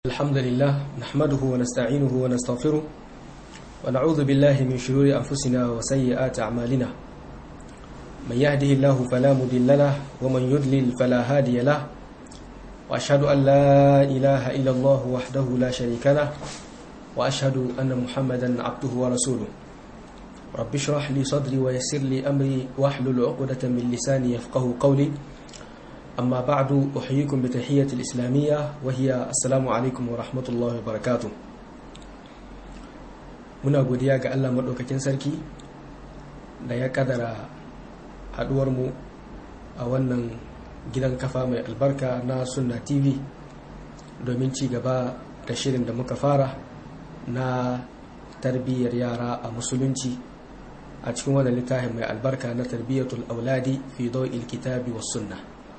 الحمد لله نحمده ونستعينه ونستغفره ونعوذ بالله من شرور أنفسنا وسيئات أعمالنا من يهده الله فلا مضل له ومن يضلل فلا هادي له وأشهد أن لا إله إلا الله وحده لا شريك له وأشهد أن محمدا عبده ورسوله رب اشرح لي صدري ويسر لي أمري واحلل عقدة من لساني يفقه قولي أما بعد أحييكم بتحية الإسلامية وهي السلام عليكم ورحمة الله وبركاته muna godiya ga Allah maɗaukakin sarki da ya kadara haɗuwarmu a wannan gidan kafa mai albarka na sunna tv domin ci gaba da shirin da muka fara na tarbiyyar yara a musulunci a cikin wannan littafin mai albarka na tarbiyyatul auladi fi dawil kitabi was sunna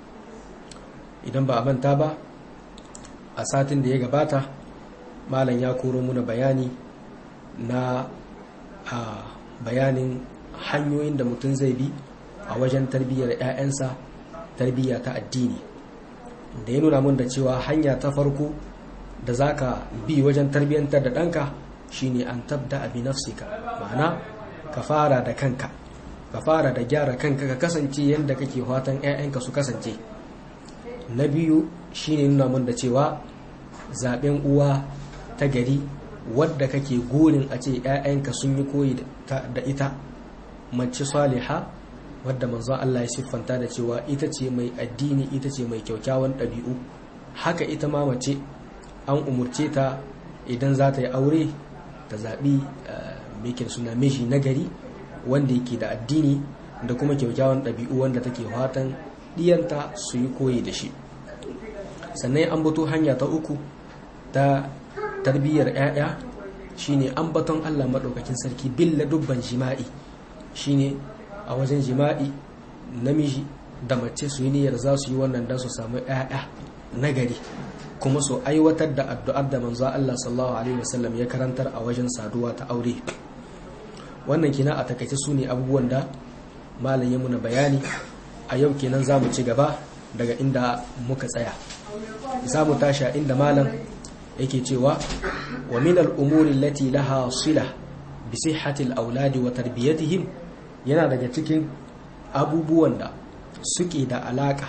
idan ba a manta ba a satin da ya gabata malam ya koro muna bayani na a bayanin hanyoyin da mutum zai bi a wajen tarbiyyar 'ya'yansa tarbiyya ta addini da ya nuna mun da cewa hanya ta farko da za ka bi wajen tarbiyyantar da ɗanka shine an tabda abi nafsika ma'ana ka fara da kanka ka fara da gyara kanka ka kasance yadda kake fatan 'ya'yanka su kasance na biyu shine nuna mun da cewa zaben uwa ta gari wadda kake gurin a ce 'ya'yanka sun yi koyi da ita mace saliha wadda manzon Allah ya siffanta da cewa ita ce mai addini ita ce mai kyaukyawan ɗabi'u haka ita ma mace an umurce ta idan za ta yi aure ta zaɓi mekin suna miji na gari wanda yake da addini da kuma kyaukyawan ɗabi'u wanda take fatan ɗiyanta su yi koyi da shi sannan an bato hanya ta uku ta tarbiyyar 'ya'ya shine an baton allah maɗaukakin sarki billa dubban jima'i shine a wajen jima'i namiji da mace su yi niyyar za su yi wannan don su samu 'ya'ya nagari kuma su aiwatar da addu'ar da manzo allah sallallahu alaihi wasallam ya karantar a wajen saduwa ta aure wannan kina a takaice su ne abubuwan da malam ya muna bayani a yau kenan za mu ci gaba daga inda muka tsaya za mu tashi inda malam yake cewa wa min al'umuri lati laha sila bi sihhatil auladi wa tarbiyatihim yana daga cikin abubuwan da suke da alaka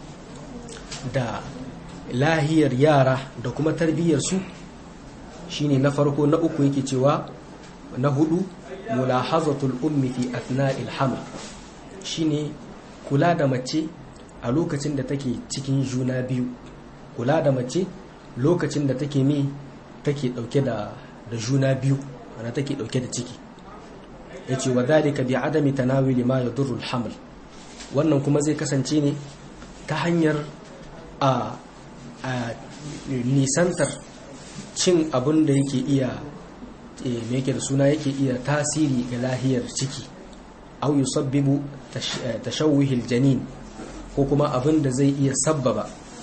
da lahiyar yara da kuma tarbiyyar su shine na farko na uku yake cewa na hudu mulahazatul ummi fi athna'il haml shine kula da mace a lokacin da take cikin juna biyu kula da mace lokacin da take mi take dauke da da juna biyu ana take dauke da ciki yace wa dhalika bi adami tanawili ma yadurru al-haml wannan kuma zai kasance ne ta hanyar a a nisantar cin abin da yake iya me yake da suna yake iya tasiri ga lahiyar ciki au yusabbibu tashawuhil janin ko kuma abin da zai iya sabbaba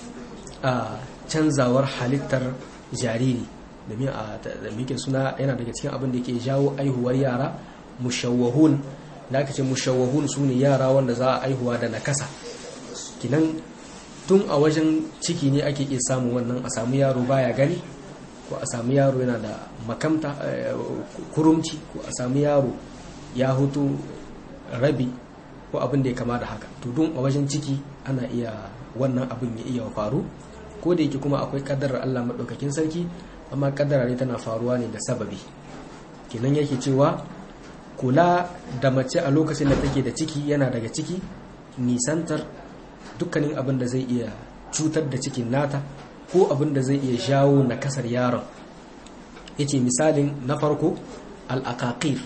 a canzawar halittar jariri domin a mikin suna yana daga cikin abin da ke jawo aihuwar yara mushawahun da aka ce mushawahun su ne yara wanda za a aihuwa da nakasa kinan tun a wajen ciki ne ake iya samun wannan a samu yaro baya gani ko a samu yaro yana da makamta kurumci ko a samu yaro ya hutu rabi ko abin da ya kama da haka to don a wajen ciki ana iya wannan abin ya iya faru ko da yake kuma akwai kaddarar Allah maɗaukakin sarki amma kaddara ne tana faruwa ne da sababi kinan yake cewa kula da mace a lokacin da take da ciki yana daga ciki nisantar dukkanin abin da zai iya cutar da cikin nata ko abin da zai iya jawo na kasar yaron yace misalin na farko al-aqaqir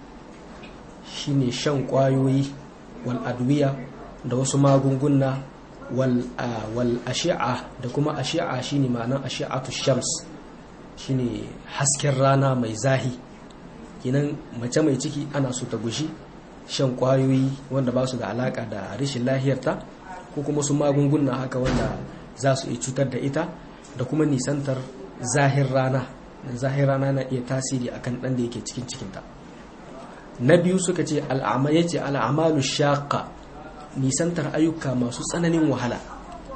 shine shan kwayoyi wal adwiya da wasu magunguna wal wal ashi'a da kuma ashi'a shine ma'anar ashi'atu shams shine hasken rana mai zahi kinan mace mai ciki ana so ta gushi shan kwayoyi wanda ba su da alaka da rashin lahiyarta ko kuma su magunguna haka wanda za su iya cutar da ita da kuma nisantar zahir rana zahir rana na iya tasiri akan ɗan da yake cikin cikinta na biyu suka ce al'amalu shaƙa nisantar ayyuka masu tsananin wahala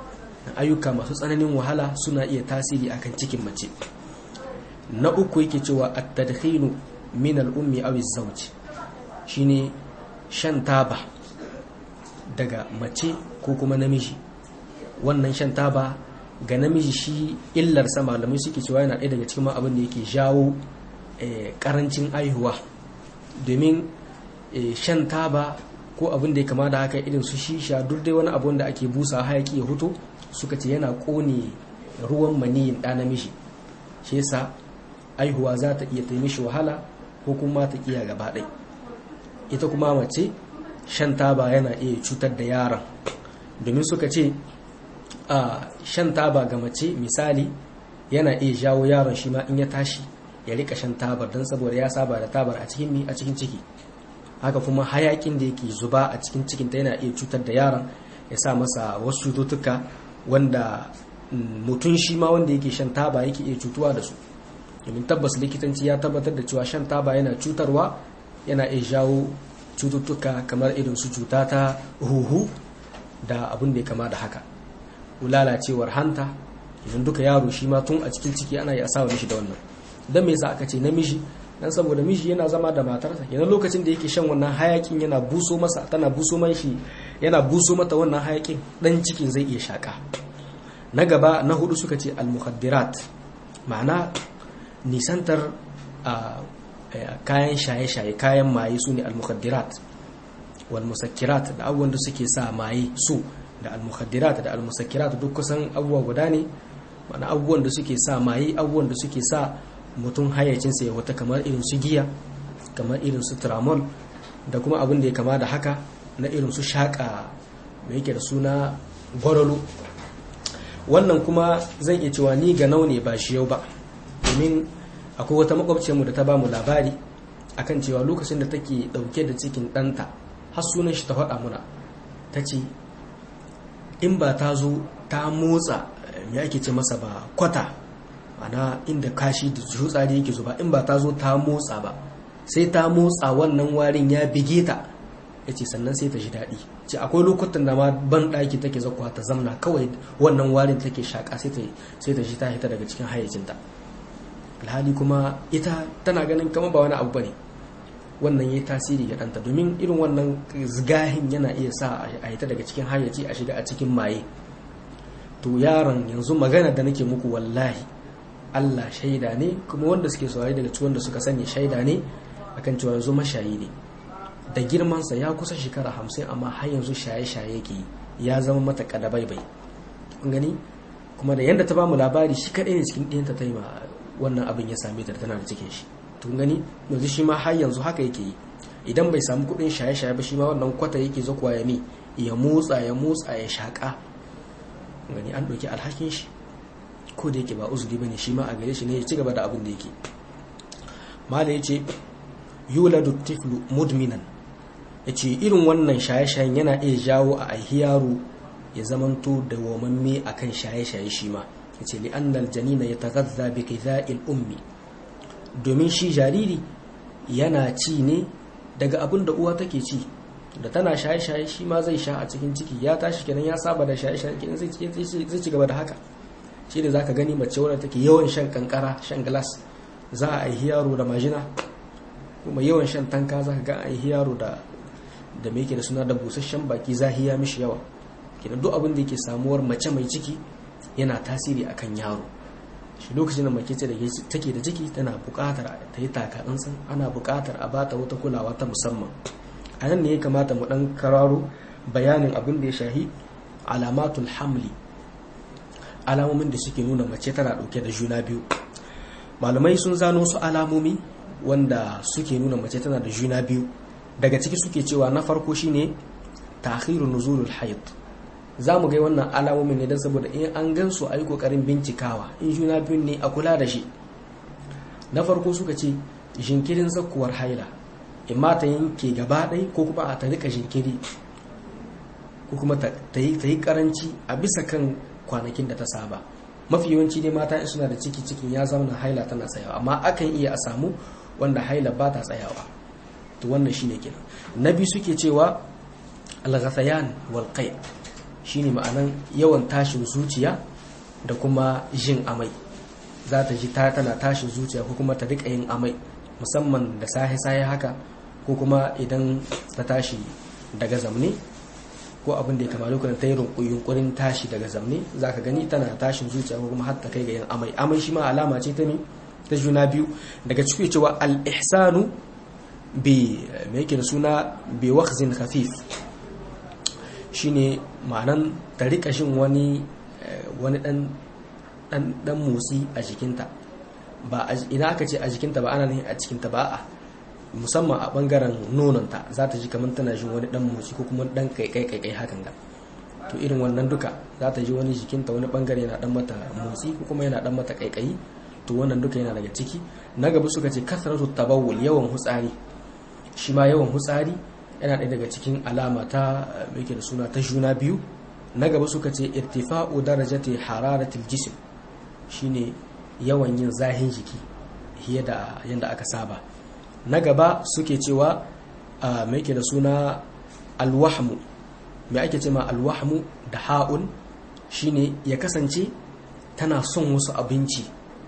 ayyuka masu tsananin wahala suna iya tasiri akan cikin mace na uku yake cewa at-tadkhinu min al-ummi aw az-zawj shine shan taba daga mace ko kuma namiji wannan shan taba ga namiji shi illarsa malamai suke cewa yana ɗaya daga cikin abin da yake jawo karancin aihuwa domin shan taba ko abin da ya kama da haka irin su shisha duk dai wani abun da ake busa hayaki ya huto suka ce yana kone ruwan maniyin ɗa namiji shi yasa aihuwa za ta iya taimishi wahala ko kuma ta iya gaba ɗai ita kuma mace shan taba yana iya cutar da yaron domin suka ce a shan taba ga mace misali yana iya jawo yaron shi ma in ya tashi ya rika shan tabar don saboda ya saba da tabar a cikin a cikin ciki haka kuma hayakin da yake zuba a cikin cikinta yana iya cutar da yaron ya sa masa wasu cututtuka wanda mutum shi ma wanda yake shan taba yake iya cutuwa da su domin tabbas likitanci ya tabbatar da cewa shan taba yana cutarwa yana iya jawo cututtuka kamar irin su cuta ta huhu da abin da ya kama da haka lalacewar hanta idan duka yaro shi ma tun a cikin ciki ana yi asawa mishi da wannan don me yasa aka ce namiji dan saboda miji yana zama da matarsa idan lokacin da yake shan wannan hayakin yana buso masa tana buso man shi yana buso mata wannan hayakin dan cikin zai iya shaka na gaba na hudu suka ce al-mukhaddirat ma'ana nisantar kayan shaye-shaye kayan maye su ne al-mukhaddirat wal musakkirat da abubuwan da suke sa maye su da al-mukhaddirat da al-musakkirat duk kusan abubuwa guda ne ma'ana abubuwan da suke sa maye abubuwan da suke sa mutum hayyacinsa ya wata kamar irin su giya kamar irin su tramol da kuma abin da ya kama da haka na irin su shaƙa mai yake da suna gwarolo wannan kuma zan iya cewa ni ga ne ba shi yau ba domin akwai wata makwabciyarmu da ta ba mu labari akan cewa lokacin da take ɗauke da cikin ɗanta har sunan shi ta faɗa muna ta ce in ba ta zo ta motsa me ake ce masa ba kwata ana inda kashi da tsari yake zuba in ba ta zo ta motsa ba sai ta motsa wannan warin ya bige ta ya ce sannan sai ta ji daɗi ce akwai lokutan da ma ban ɗaki take zakwa ta zamna kawai wannan warin take shaƙa sai ta ji ta hita daga cikin hayyacinta alhali kuma ita tana ganin kama ba wani abu ba ne wannan ya tasiri ga ɗanta domin irin wannan zigahin yana iya sa a hita daga cikin hayyaci a shiga a cikin maye to yaron yanzu magana da nake muku wallahi Allah shaida ne kuma wanda suke saurari daga cikin wanda suka sani shaida ne akan cewa yanzu mashayi ne da girmansa ya kusa shekara hamsin amma har yanzu shaye-shaye yake ya zama mata kadabaibai kun gani kuma da yadda ta bamu labari shi kaɗai ne cikin ɗiyanta ta yi ma wannan abin ya same ta tana da cikin shi tun gani yanzu shi ma har yanzu haka yake yi idan bai samu kuɗin shaye-shaye ba shi ma wannan kwata yake zakuwa ya mi ya motsa ya motsa ya shaƙa gani an ɗauki alhakin shi ko da yake ba uzuri bane shi ma a gare shi ne ya ci gaba da abin da yake mala ya ce yuladu tiflu mudminan ya ce irin wannan shaye-shayen yana iya jawo a aihi yaro ya zamanto da wamamme a kan shaye-shaye shi ma ya ce li'annal janina ya tagazza bi kitha'il ummi domin shi jariri yana ci ne daga abin da uwa take ci da tana shaye-shaye shi ma zai sha a cikin ciki ya tashi kenan ya saba da shaye-shaye kenan zai ci gaba da haka shi ne za ka gani mace wadda take yawan shan kankara shan glass za a aihi yaro da majina kuma yawan shan tanka za ka ga aihi yaro da da mai da suna da busasshen baki zahiya mishi yawa kenan duk abin da yake samuwar mace mai ciki yana tasiri akan yaro shi lokacin da mace ce da take da ciki tana buƙatar ta yi taka tsantsan ana buƙatar a bata wata kulawa ta musamman a nan ne ya kamata mu ɗan kararo bayanin abin da ya shahi alamatul hamli alamomin da suke nuna mace tana ɗauke da juna biyu malamai sun zano su alamomi wanda suke nuna mace tana da juna biyu daga ciki suke cewa na farko shine ta'khirun nuzulul hayd za mu ga wannan alamomin ne don saboda in an gan su a yi kokarin bincikawa in juna biyun ne a kula da shi na farko suka ce jinkirin zakkuwar haila in ma ta yanke gaba ɗai ko kuma a ta rika jinkiri ko kuma ta yi karanci a bisa kan kwanakin da ta saba mafi yawanci dai mata in suna da ciki cikin ya zama haila tana tsayawa amma akan iya a samu wanda haila ba ta tsayawa to wannan shine kenan na biyu suke cewa al-ghasayan wal qay shine ma'anan yawan tashin zuciya da kuma jin amai za ta ji ta tana tashin zuciya ko kuma ta rika yin amai musamman da sahe-sahe haka ko kuma idan ta tashi daga zamne ko abin da ya kama lokacin ta yi yunkurin tashi daga zamne za ka gani tana tashin zuciya ko kuma har ta kai ga yin amai amai shi ma alama ce ta ne ta juna biyu daga ciki cewa al-ihsanu bi me yake da suna bi wakhzin khafif shine ma'anan ta rika shin wani wani dan dan dan motsi a jikinta ba idan aka ce a jikinta ba ana nufin a cikinta ba a musamman a bangaren nononta za ta ji kamar tana jin wani dan motsi ko kuma dan kaikai kaikai hakan ga to irin wannan duka za ta ji wani jikinta wani bangare yana dan mata motsi ko kuma yana dan mata kaikayi to wannan duka yana daga ciki na gaba suka ce kasratu tabawul yawan hutsari shi ma yawan hutsari yana ɗaya daga cikin alama ta yake da suna ta juna biyu na gaba suka ce irtifa'u darajati hararatil jism shine yawan yin zahin jiki fiye da yadda aka saba na gaba suke cewa mai ke da suna alwahmu mai ake ce ma alwahmu da ha'un shine ya kasance tana son wasu abinci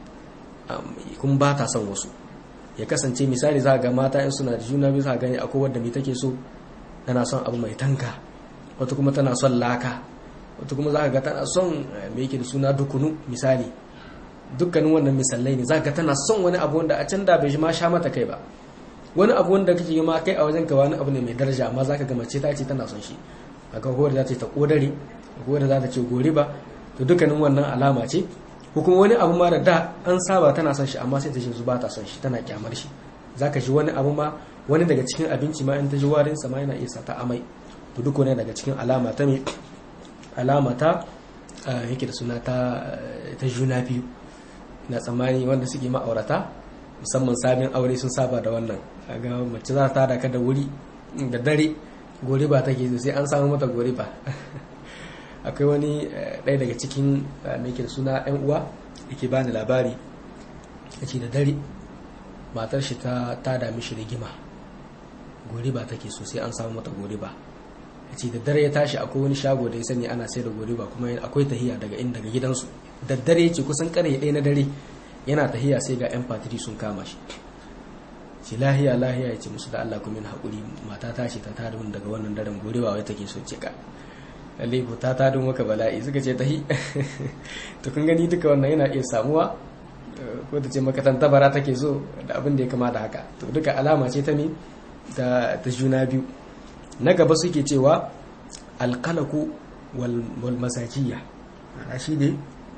kuma ba ta son wasu ya kasance misali za ga mata in suna da juna biyu za gani akwai wadda mai take so tana son abu mai tanka wata kuma tana son laka wata kuma za ga tana son mai yake da suna dukunu misali dukkanin wannan misalai ne za ka tana son wani abu wanda a can da bai ma sha mata kai ba wani abu wanda kake ma kai a wajen ka wani abu ne mai daraja amma za ka ga mace ta ce tana son shi akan kowar za ta ce ta kodare kowar za ta ce gori ba to dukkanin wannan alama ce ko kuma wani abu ma da da an saba tana son shi amma sai ta ce ba ta son shi tana kyamar shi za ka ji wani abu ma wani daga cikin abinci ma in ta ji warin sa ma yana iya sa ta amai to duk wani daga cikin alama ta me alama ta yake da suna ta juna biyu na tsammani wanda suke ma'aurata musamman sabin aure sun saba da wannan ga mace za ta daka da wuri da dare goriba take sai an samu mata goriba akwai wani ɗaya daga cikin mai ke da suna yan uwa da ke bani labari a ce da dare matar shi ta tada mishi rigima goriba take so sai an samu mata goriba a ce da dare ya tashi akwai wani shago da ya sani ana sai da goriba kuma akwai tahiya daga inda daga gidansu da dare ce kusan kare ɗaya na dare yana tahiya sai ga yan fatiri sun kama shi ce lahiya lahiya ya ce musu da Allah kuma haƙuri mata ta ce ta tada mun daga wannan daren goriba wai take so ce ka lalle ko ta tada maka bala'i suka ce tahi to kun gani duka wannan yana iya samuwa ko ta ce maka tantabara take so da abin da ya kama da haka to duka alama ce ta me ta juna biyu na gaba suke cewa alkalaku wal masakiya ana shi ne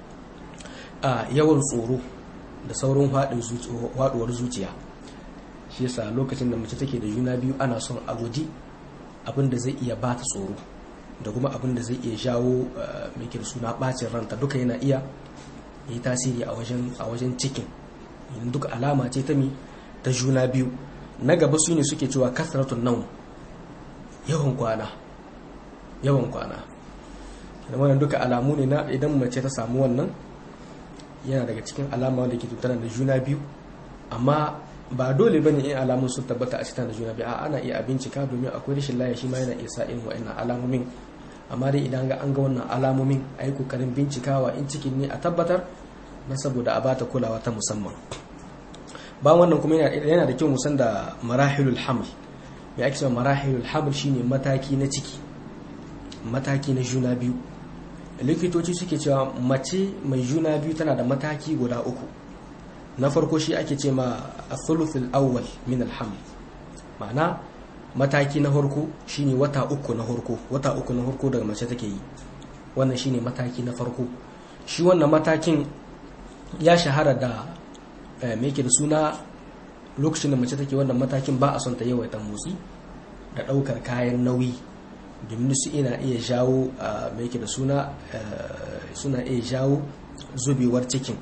a yawan tsoro da saurin faduwar zuciya shi yasa lokacin da mace take da juna biyu ana son a guji abin da zai iya bata tsoro da kuma abin da zai iya jawo mai suna bacin ranta duka yana iya yi tasiri a wajen cikin duk alama ce ta mi ta juna biyu na gaba su ne suke cewa kasratun naum yawan kwana yawan kwana wannan duka alamu ne na idan mace ta samu wannan yana daga cikin alama wanda ke tattara da juna biyu amma ba dole bane in alamun sun tabbata a cikin da juna biyu a ana iya a bincika domin akwai rashin lafiya shi ma yana iya sa irin wa'annan alamomin amma dai idan ga an ga wannan alamomin a yi kokarin bincikawa in cikin ne a tabbatar na saboda a bata kulawa ta musamman ba wannan kuma yana da kyau musan da marahilul haml mai ake cewa marahilul haml shine mataki na ciki mataki na juna biyu likitoci suke cewa mace mai juna biyu tana da mataki guda uku na farko shi ake ce ma a thuluthul awwal min alhaml ma'ana mataki na farko shine wata uku na farko wata uku na farko daga mace take yi wannan shine mataki na farko shi wannan matakin ya shahara da me yake da suna lokacin da mace take wannan matakin ba a son ta yawaita motsi da ɗaukar kayan nauyi domin su ina iya jawo mai yake da suna suna iya jawo zubewar cikin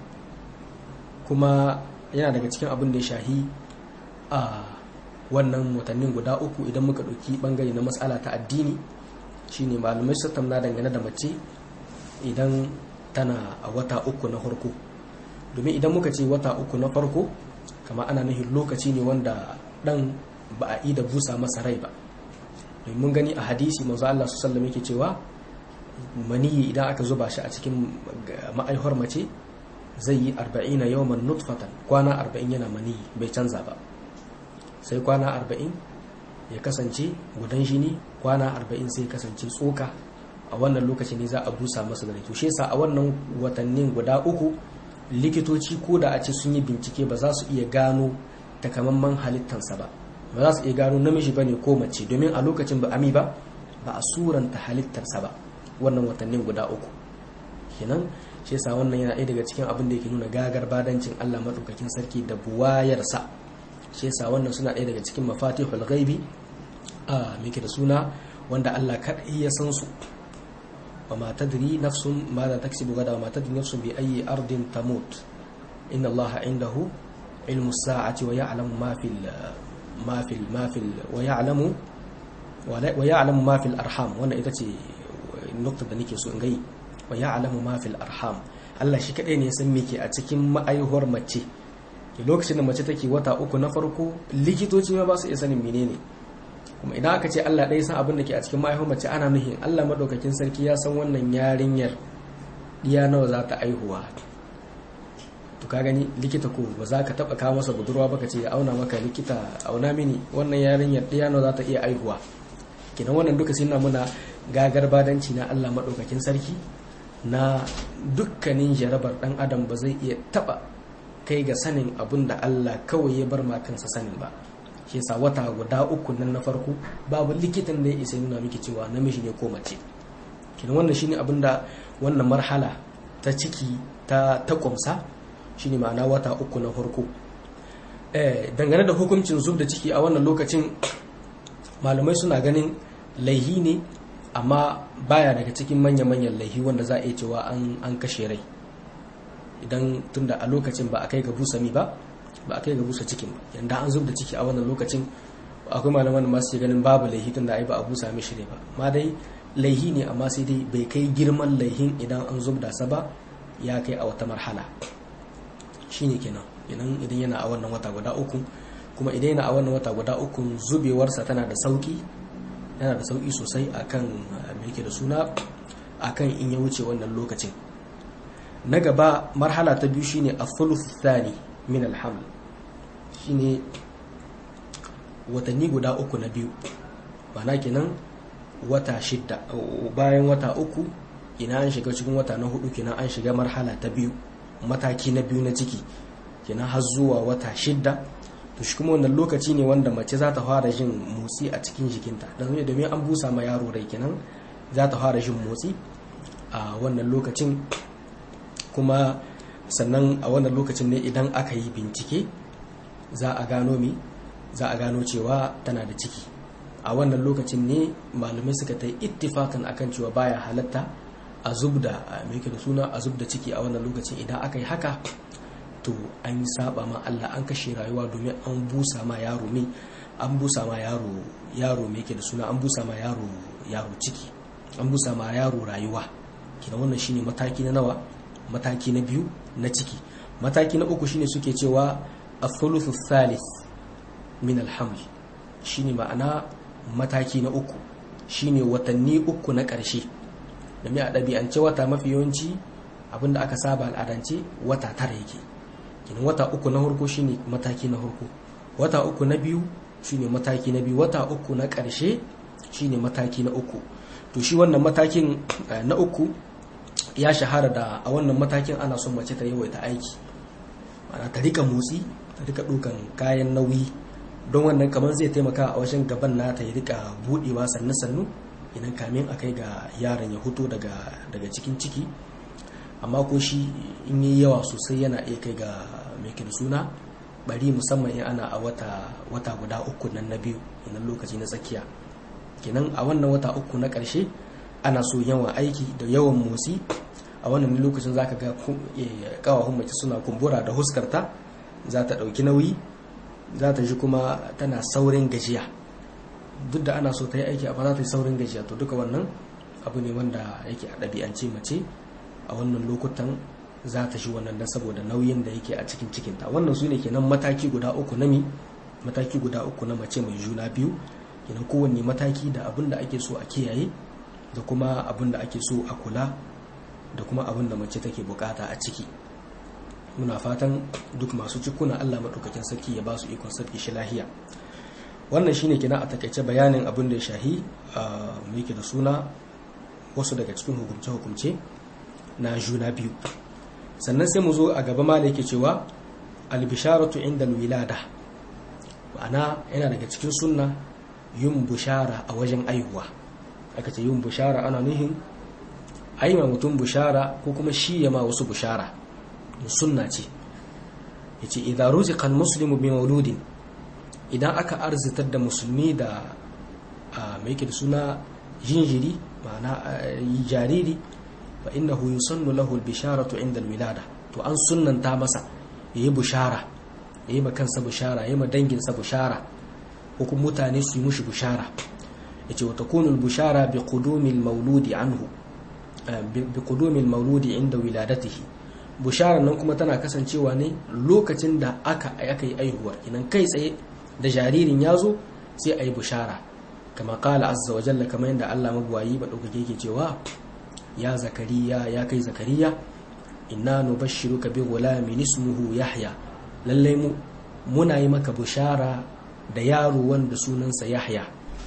kuma yana daga cikin abin da ya shahi a wannan watannin guda uku idan muka ɗauki ɓangare na matsala ta addini shine malamai su tamna dangane da mace idan tana a wata uku na farko domin idan muka ce wata uku na farko kama ana nufin lokaci ne wanda ɗan ba a yi da busa masa rai ba mun gani a hadisi manzo Allah sallallahu yake cewa maniyi idan aka zuba shi a cikin ma'aihwar mace zai yi arba'ina yawman nutfatan kwana arba'in yana maniyi bai canza ba sai kwana arba'in ya kasance gudan jini kwana arba'in sai kasance tsoka a wannan lokaci ne za a busa masa da to shi a wannan watannin guda uku likitoci ko da a ce sun yi bincike ba za su iya gano takamaiman halittansa ba ba za su iya gano namiji ba ne ko mace domin a lokacin ba ami ba ba a suranta halittarsa ba wannan watannin guda uku kenan shi yasa wannan yana ɗaya daga cikin abin da yake nuna gagar badancin Allah madaukakin sarki da buwayarsa shi yasa wannan suna ɗaya daga cikin mafatihul ghaibi a muke da suna wanda Allah kadai ya san su wa ma tadri nafsun ma za taksibu gada wa ma tadri nafsun bi ayi ardin tamut inna Allah indahu ilmu sa'ati wa ya'lamu ma fil ma fil ma fil wa ya'lamu wa ya'lamu ma fil arham wannan ita ce nukta da nake so in gai wa ya'lamu ma fil arham Allah shi kadai ne ya san me ke a cikin ma'aihuwar mace lokacin da mace take wata uku na farko likitoci ma ba su iya sanin menene kuma idan aka ce Allah ɗaya san abin da ke a cikin ma'aihuwar mace ana nuhin Allah madaukakin sarki ya san wannan yarinyar diya nawa za ta aihuwa to ka gani likita ko ba za ka taba kawo masa budurwa ba ka ce ya auna maka likita auna mini wannan yarinyar diya nawa za ta iya aihuwa kenan wannan duka sai na muna gagar badanci na Allah madaukakin sarki na dukkanin jarabar dan adam ba zai iya taba kai ga sanin abin da Allah kawai ya bar kansa sanin ba shi yasa wata guda uku nan na farko babu likitan da ya isa nuna miki cewa namiji ne ko mace kenan wannan shine abin da wannan marhala ta ciki ta ta kumsa shine ma'ana wata uku na farko eh dangane da hukuncin zub da ciki a wannan lokacin malamai suna ganin laihi ne amma baya daga cikin manya-manyan laihi wanda za a iya cewa an kashe rai idan tunda a lokacin ba a kai ga busa mi ba ba a kai ga busa cikin ba yanda an zub da ciki a wannan lokacin akwai malaman da masu ganin babu laihi tunda ai ba a busa mishi rai ba ma dai laihi ne amma sai dai bai kai girman laihin idan an zub da sa ba ya kai a wata marhala shine kenan idan idan yana a wannan wata guda uku kuma idan yana a wannan wata guda uku zubewarsa tana da sauki yana da sauki sosai akan me yake da suna akan in ya wuce wannan lokacin na gaba marhala ta biyu shine a thani min alhaml shine watanni guda uku na biyu mana kenan wata shidda bayan wata uku ina an shiga cikin wata na hudu kenan an shiga marhala ta biyu mataki na biyu na ciki kenan har zuwa wata shidda to shi kuma wannan lokaci ne wanda mace za ta fara jin motsi a cikin jikinta don domin an busa ma yaro rai kenan za ta fara jin motsi a wannan lokacin kuma sannan a wannan lokacin ne idan aka yi bincike za a gano mi za a gano cewa tana da ciki a wannan lokacin ne malamai suka ta yi ittifakan akan cewa baya halatta a zub da mai da suna a zub da ciki a wannan lokacin idan aka yi haka to an yi saba ma Allah an kashe rayuwa domin an busa ma yaro mai an busa ma yaro yaro mai ke da suna an busa ma yaro yaro ciki an busa ma yaro rayuwa kina wannan shine mataki na nawa mataki na biyu na ciki mataki na uku shine suke cewa a thalith min alhaml shine ma'ana mataki na uku shine watanni uku na ƙarshe domin a ɗabi'ance wata mafi yawanci abinda aka saba al'adance wata tara yake kenan wata uku na farko shine mataki na farko wata uku na biyu shine mataki na biyu wata uku na ƙarshe shine mataki na uku to shi wannan matakin na uku ya shahara da a wannan matakin ana son mace ta yawaita aiki ana ta rika motsi ta rika dukan kayan nauyi don wannan kamar zai taimaka a wajen gaban nata ya rika budewa sannu sannu idan kamin a kai ga yaron ya huto daga daga cikin ciki amma ko shi in yi yawa sosai yana iya kai ga mai da suna bari musamman in ana a wata wata guda uku nan na biyu idan lokaci na tsakiya kenan a wannan wata uku na ƙarshe ana so yawan aiki da yawan motsi a wannan lokacin zaka ga kawahun mace suna kumbura da huskarta za ta ɗauki nauyi za ta ji kuma tana saurin gajiya duk da ana so ta yi aiki amma za ta yi saurin gajiya to duka wannan abu ne wanda yake a ɗabi'ance mace a wannan lokutan za ta shi wannan dan saboda nauyin da yake a cikin cikinta wannan su ne kenan mataki guda uku na mi mataki guda uku na mace mai juna biyu kenan kowanne mataki da abin da ake so a kiyaye da kuma abin da ake so a kula da kuma abin da mace take bukata a ciki muna fatan duk masu cikuna Allah maɗaukakin sarki ya ba su ikon sarki shi lahiya wannan shine kina a takaice bayanin abin da ya shahi mu yake da suna wasu daga cikin hukumce-hukumce na juna biyu sannan sai mu zo a gaba ma da yake cewa albisharatu inda wilada ma'ana yana daga cikin sunna yin bushara a wajen aihuwa aka ce yin bushara ana nuhin aima mutum bushara ko kuma shi ya ma wasu bushara sunna ce yace idza ruziqa almuslimu bi mauludin idan aka arzitar da musulmi da mai yake da suna jinjiri ma'ana jariri fa innahu yusannu lahu albisharatu inda alwilada to an sunnanta masa yayi bushara yayi ma kansa bushara yayi ma danginsa bushara ko kuma mutane su yi mushi bushara yace wa takunu albushara bi qudumi almawludi anhu bi qudumi almawludi inda wiladatihi bushara nan kuma tana kasancewa ne lokacin da aka aka yi aihuwar kinan kai tsaye da jaririn ya zo sai a yi bushara kama kala azza wa jalla kamar yadda Allah magwayi ba ɗaukake ke cewa ya zakariya ya kai zakariya inna nubashshiruka bi ghulamin ismuhu yahya lallai mu muna yi maka bushara da yaro wanda sunansa yahya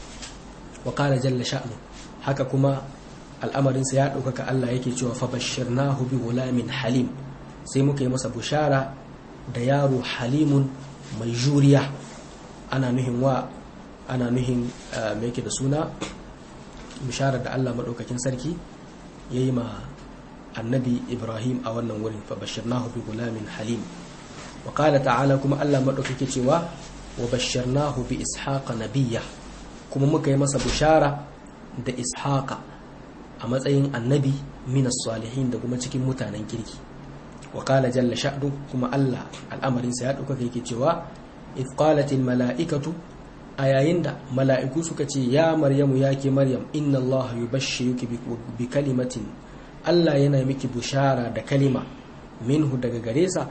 wa qala jalla sha'nu haka kuma al'amarinsa ya ɗaukaka Allah yake cewa fa bashirnahu bi ghulamin halim sai muka yi masa bushara da yaro halimun mai juriya ana nuhin wa ana nuhin mai yake da suna bishara da Allah maɗaukakin sarki ya yi ma annabi ibrahim a wannan wurin fa bashirnahu bi gulamin halim wa qala ta'ala kuma Allah maɗaukake cewa wa bashirnahu bi ishaqa nabiyya kuma muka yi masa bushara da ishaqa a matsayin annabi minas salihin da kuma cikin mutanen kirki wa qala jalla sha'nu kuma Allah al'amarinsa ya ɗaukaka yake cewa if qalatil mala'ikatu a yayin da mala'iku suka ce ya maryamu ya ke maryam inna Allah yubashshiruki bi kalimatin Allah yana miki bushara da kalima minhu daga gare sa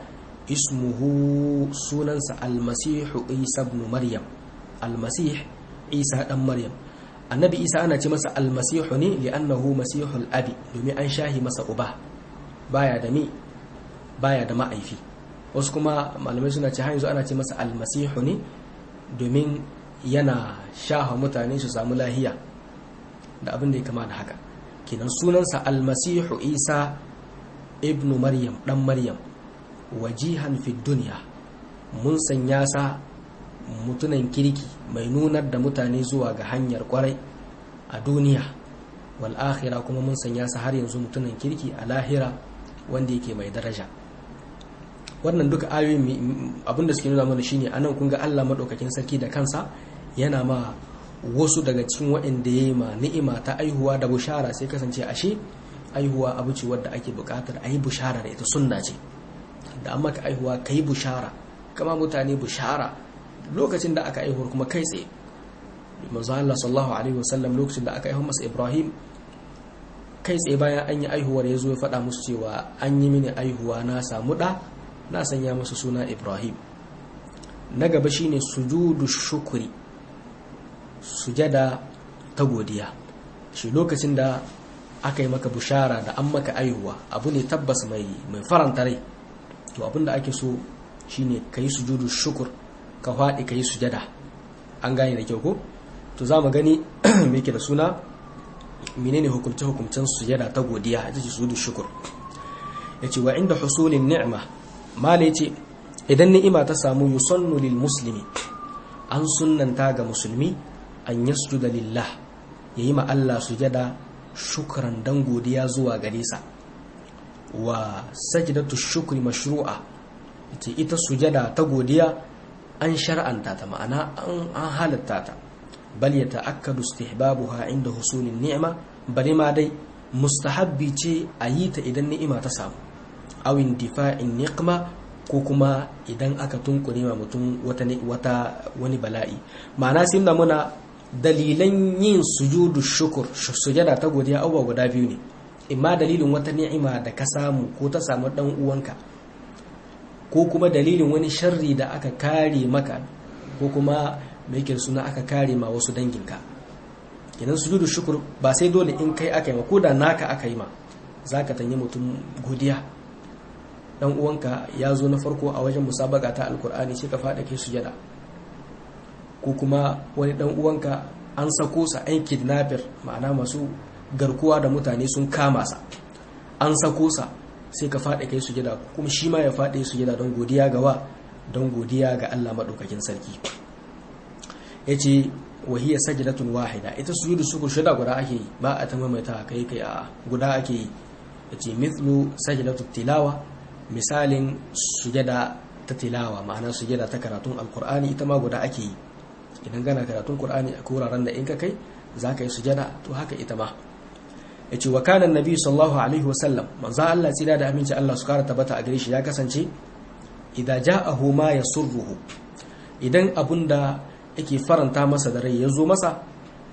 ismuhu sunansa almasihu isa ibn maryam almasih isa dan maryam annabi isa ana ce masa almasihu ne li'annahu masihul abi domin an shahi masa uba baya da mi baya da ma'aifi wasu kuma malamai suna ce yanzu ana ce masa almasihu ne domin yana shaha mutane su samu lahiya da abin da ya kama da haka kenan sunansa almasihu isa ibnu maryam dan maryam wajihan fi duniya mun sanya sa mutunan kirki mai nunar da mutane zuwa ga hanyar kwarai a duniya wal akhira kuma mun sanya sa har yanzu mutunan kirki a lahira wanda yake mai daraja wannan duka ayoyin abinda suke nuna mana shine anan kun ga Allah madaukakin sarki da kansa yana ma wasu daga cikin waɗanda ya yi ma ni'ima ta aihuwa da bushara sai kasance ashe aihuwa abu ce wadda ake buƙatar a yi bushara da ita sunna ce da an maka aihuwa ka yi bushara kama mutane bushara lokacin da aka aihuwar kuma kai tsaye manzo Allah sallallahu alaihi wasallam lokacin da aka aihu masa Ibrahim kai tsaye bayan an yi aihuwar ya zo ya faɗa musu cewa an yi mini aihuwa na samu ɗa na sanya masa suna Ibrahim na gaba shine sujudu shukuri sujada ta godiya shi lokacin da aka yi maka bushara da an maka aihuwa abu ne tabbas mai mai faranta rai to abin da ake so shine ka yi sujudu shukur ka faɗi ka yi sujada an gane da kyau ko to za mu gani me ke da suna menene hukumce hukumcen sujada ta godiya ita ce sujudu shukur yace wa inda husulin ni'ma mala yace idan ni'ima ta samu yusannu lil muslimi an sunnanta ga musulmi an yasjuda lillah yayi ma Allah sujada shukran dan godiya zuwa gare sa wa sajdatu shukri mashru'a ita ita sujada ta godiya an shar'anta ta ma'ana an halatta ta bal ya ta'akkadu istihbabuha inda husulin ni'ma bari ma dai mustahabbi ce a yi ta idan ni'ima ta samu aw indifa'in niqma ko kuma idan aka tunkure ma mutum wata wata wani bala'i ma'ana sai da muna dalilan yin sujudu shukur sujada ta godiya abubuwa guda biyu ne imma dalilin wata ni'ima da ka samu ko ta samu dan uwanka ko kuma dalilin wani sharri da aka kare maka ko kuma mai suna aka kare ma wasu danginka idan sujudu shukur ba sai dole in kai aka yi ma ko da naka aka yi ma za ka tanyi mutum godiya dan uwanka ya zo na farko a wajen musabaka ta alkur'ani sai ka faɗa kai sujada ko kuma wani dan uwanka an sako sa an kidnapper ma'ana masu garkuwa da mutane sun kama sa an sako sa sai ka faɗa kai sujada kuma shi ma ya faɗa sujada don godiya ga wa don godiya ga Allah madaukakin sarki yace wahiya sajdatun wahida ita sujudu sukur shida guda ake yi ba a ta maimaita kai kai a guda ake yi yace mithlu sajdatu tilawa misalin sujada ta tilawa ma'ana sujada ta karatun alkur'ani ita ma guda ake yi idan gana karatun qur'ani a wuraren da in ka kai zaka yi sujada to haka ita ma yace wa kana annabi sallallahu alaihi wa sallam manzo Allah tsira da aminci Allah su kara tabbata a gare shi ya kasance idan ja'ahu ma yasurruhu idan abunda yake faranta masa da rai ya zo masa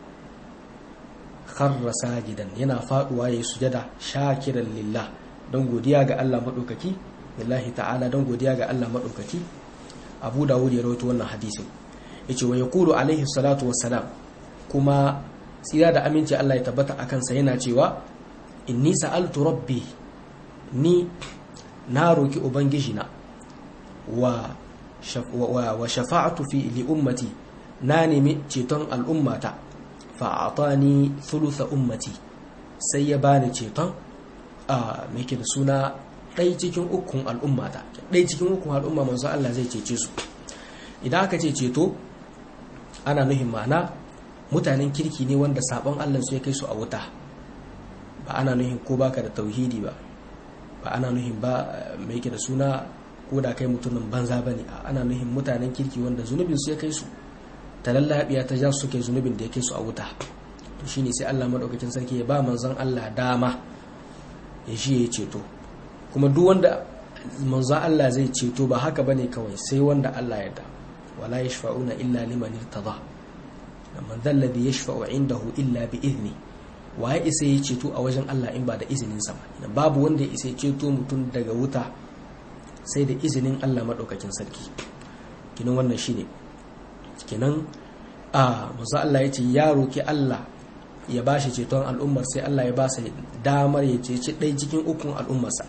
kharra sajidan yana faduwa yayi sujada shakiran lillah don godiya ga Allah madaukaki lillahi ta'ala don godiya ga Allah madaukaki Abu Dawud ya rawaito wannan hadisin yace wa yaqulu alaihi salatu wassalam kuma tsira da aminci Allah ya tabbata akan sa yana cewa inni sa'altu rabbi ni na roki ubangiji na wa wa shafa'atu fi li ummati na nemi ceton al'ummata fa'atani thulutha ummati sai ya bani ceton a mai da suna ɗai cikin ukun al'ummata ɗai cikin ukun al'umma manzo Allah zai cece su idan aka ce ceto ana nuhin ma'ana mutanen kirki ne wanda sabon Allah su ya kai su a wuta ba ana nuhin ko baka da tauhidi ba ba ana nuhin ba mai da suna ko da kai mutumin banza bane ana nuhin mutanen kirki wanda zunubin su ya kai su ta lallabiya ta ja su kai zunubin da ya kai su a wuta to shine sai Allah madaukakin sarki ya ba manzon Allah dama ya shi ya ceto kuma duk wanda manzon Allah zai ceto ba haka bane kawai sai wanda Allah ya da wala yashfa'una illa liman irtada man dhal ladhi yashfa'u indahu illa bi idni waye isa ya ceto a wajen Allah in ba da izinin sa ba babu wanda ya isa ya ceto mutum daga wuta sai da izinin Allah madaukakin sarki kinan wannan shine kenan a manzo Allah ya ce ya roki Allah ya ba shi ceton al'ummar sai Allah ya ba sa damar ya ceci ɗai cikin ukun al'ummarsa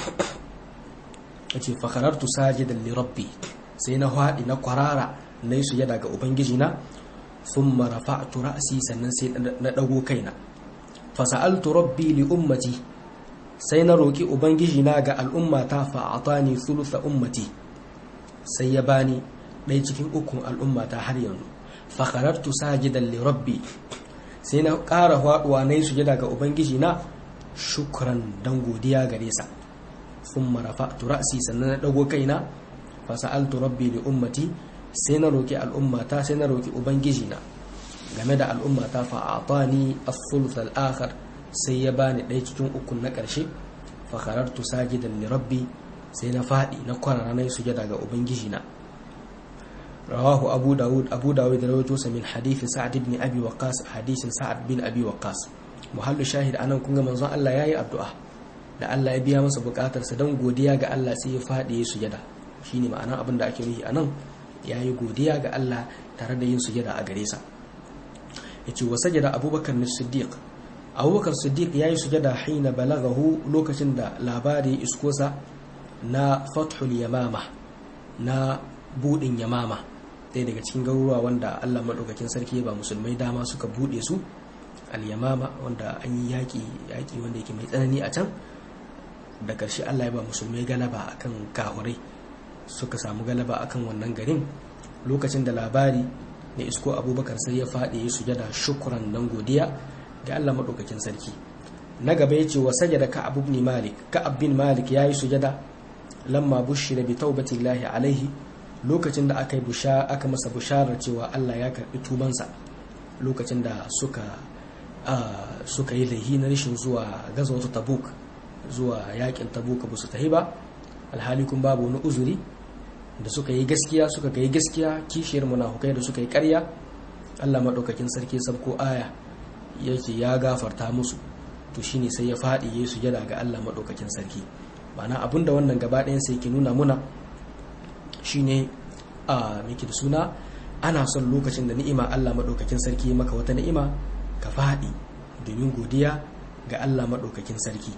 ya ce fakarartu sajidan li rabbi sai na haɗi na kwarara na yi sujada ga ubangiji na sun marafa ra'asi sannan sai na ɗago kaina fasa'altu rabbi li ummati sai na roƙi ubangiji na ga al'ummata fa'atani thulutha ummati sai ya bani ɗaya cikin ukun al'ummata har yanzu fakarartu sajidan li rabbi sai na ƙara faɗuwa na yi sujada ga ubangiji na shukran don godiya gare sa sun marafa turasi sannan na ɗago kaina fasa'altu rabbi li ummati sai na roƙi al'ummata sai na roƙi ubangiji na game da al'ummata fa'atani as-sulth al-akhar sai ya bani ɗaya cikin ukun na ƙarshe fakarartu sajidan li rabbi sai na faɗi na kwarara na yi sujada ga ubangiji na رواه أبو داود أبو داود رويته من حديث سعد بن أبي وقاص حديث سعد بن أبي وقاص محل شاهد أنا كنت منظر الله ياي الدعاء da Allah ya biya masa bukatarsa don godiya ga Allah sai ya faɗi ya sujada shine ma'ana abin da ake nufi anan ya yi godiya ga Allah tare da yin sujada a gare sa ya ce wa sajada abubakar na siddiq abubakar siddiq ya yi sujada hina balagahu lokacin da labari iskosa na fathul yamama na budin yamama ɗaya daga cikin garuruwa wanda allah maɗaukakin sarki ba musulmai dama suka buɗe su al-yamama wanda an yi yaƙi yaƙi wanda yake mai tsanani a can da ƙarshe allah ya ba musulmai galaba akan kahurai suka samu galaba akan wannan garin lokacin da labari na isko abubakar sai ya faɗi ya sujada shukuran dan godiya ga allah maɗaukakin sarki na gaba ya ce wa sajada ka'ab ibn malik ka'ab bin malik yayi sujada lamma bushira bi taubatillahi alaihi lokacin da aka yi aka masa bisharar cewa Allah ya karbi tubansa lokacin da suka suka yi laihi na rashin zuwa gazawatu tabuk zuwa yakin tabuk ba su tahi ba alhali kun babu wani uzuri da suka yi gaskiya suka ga gaskiya kishiyar munafukai da suka yi ƙarya Allah madaukakin sarki sabko aya yake ya gafarta musu to shine sai ya faɗi ya sujada ga Allah madaukakin sarki ma'ana abinda wannan gaba ɗayan sai ke nuna muna shine a miki da suna ana son lokacin da ni'ima Allah maɗaukakin sarki maka wata ni'ima ka faɗi domin godiya ga Allah maɗaukakin sarki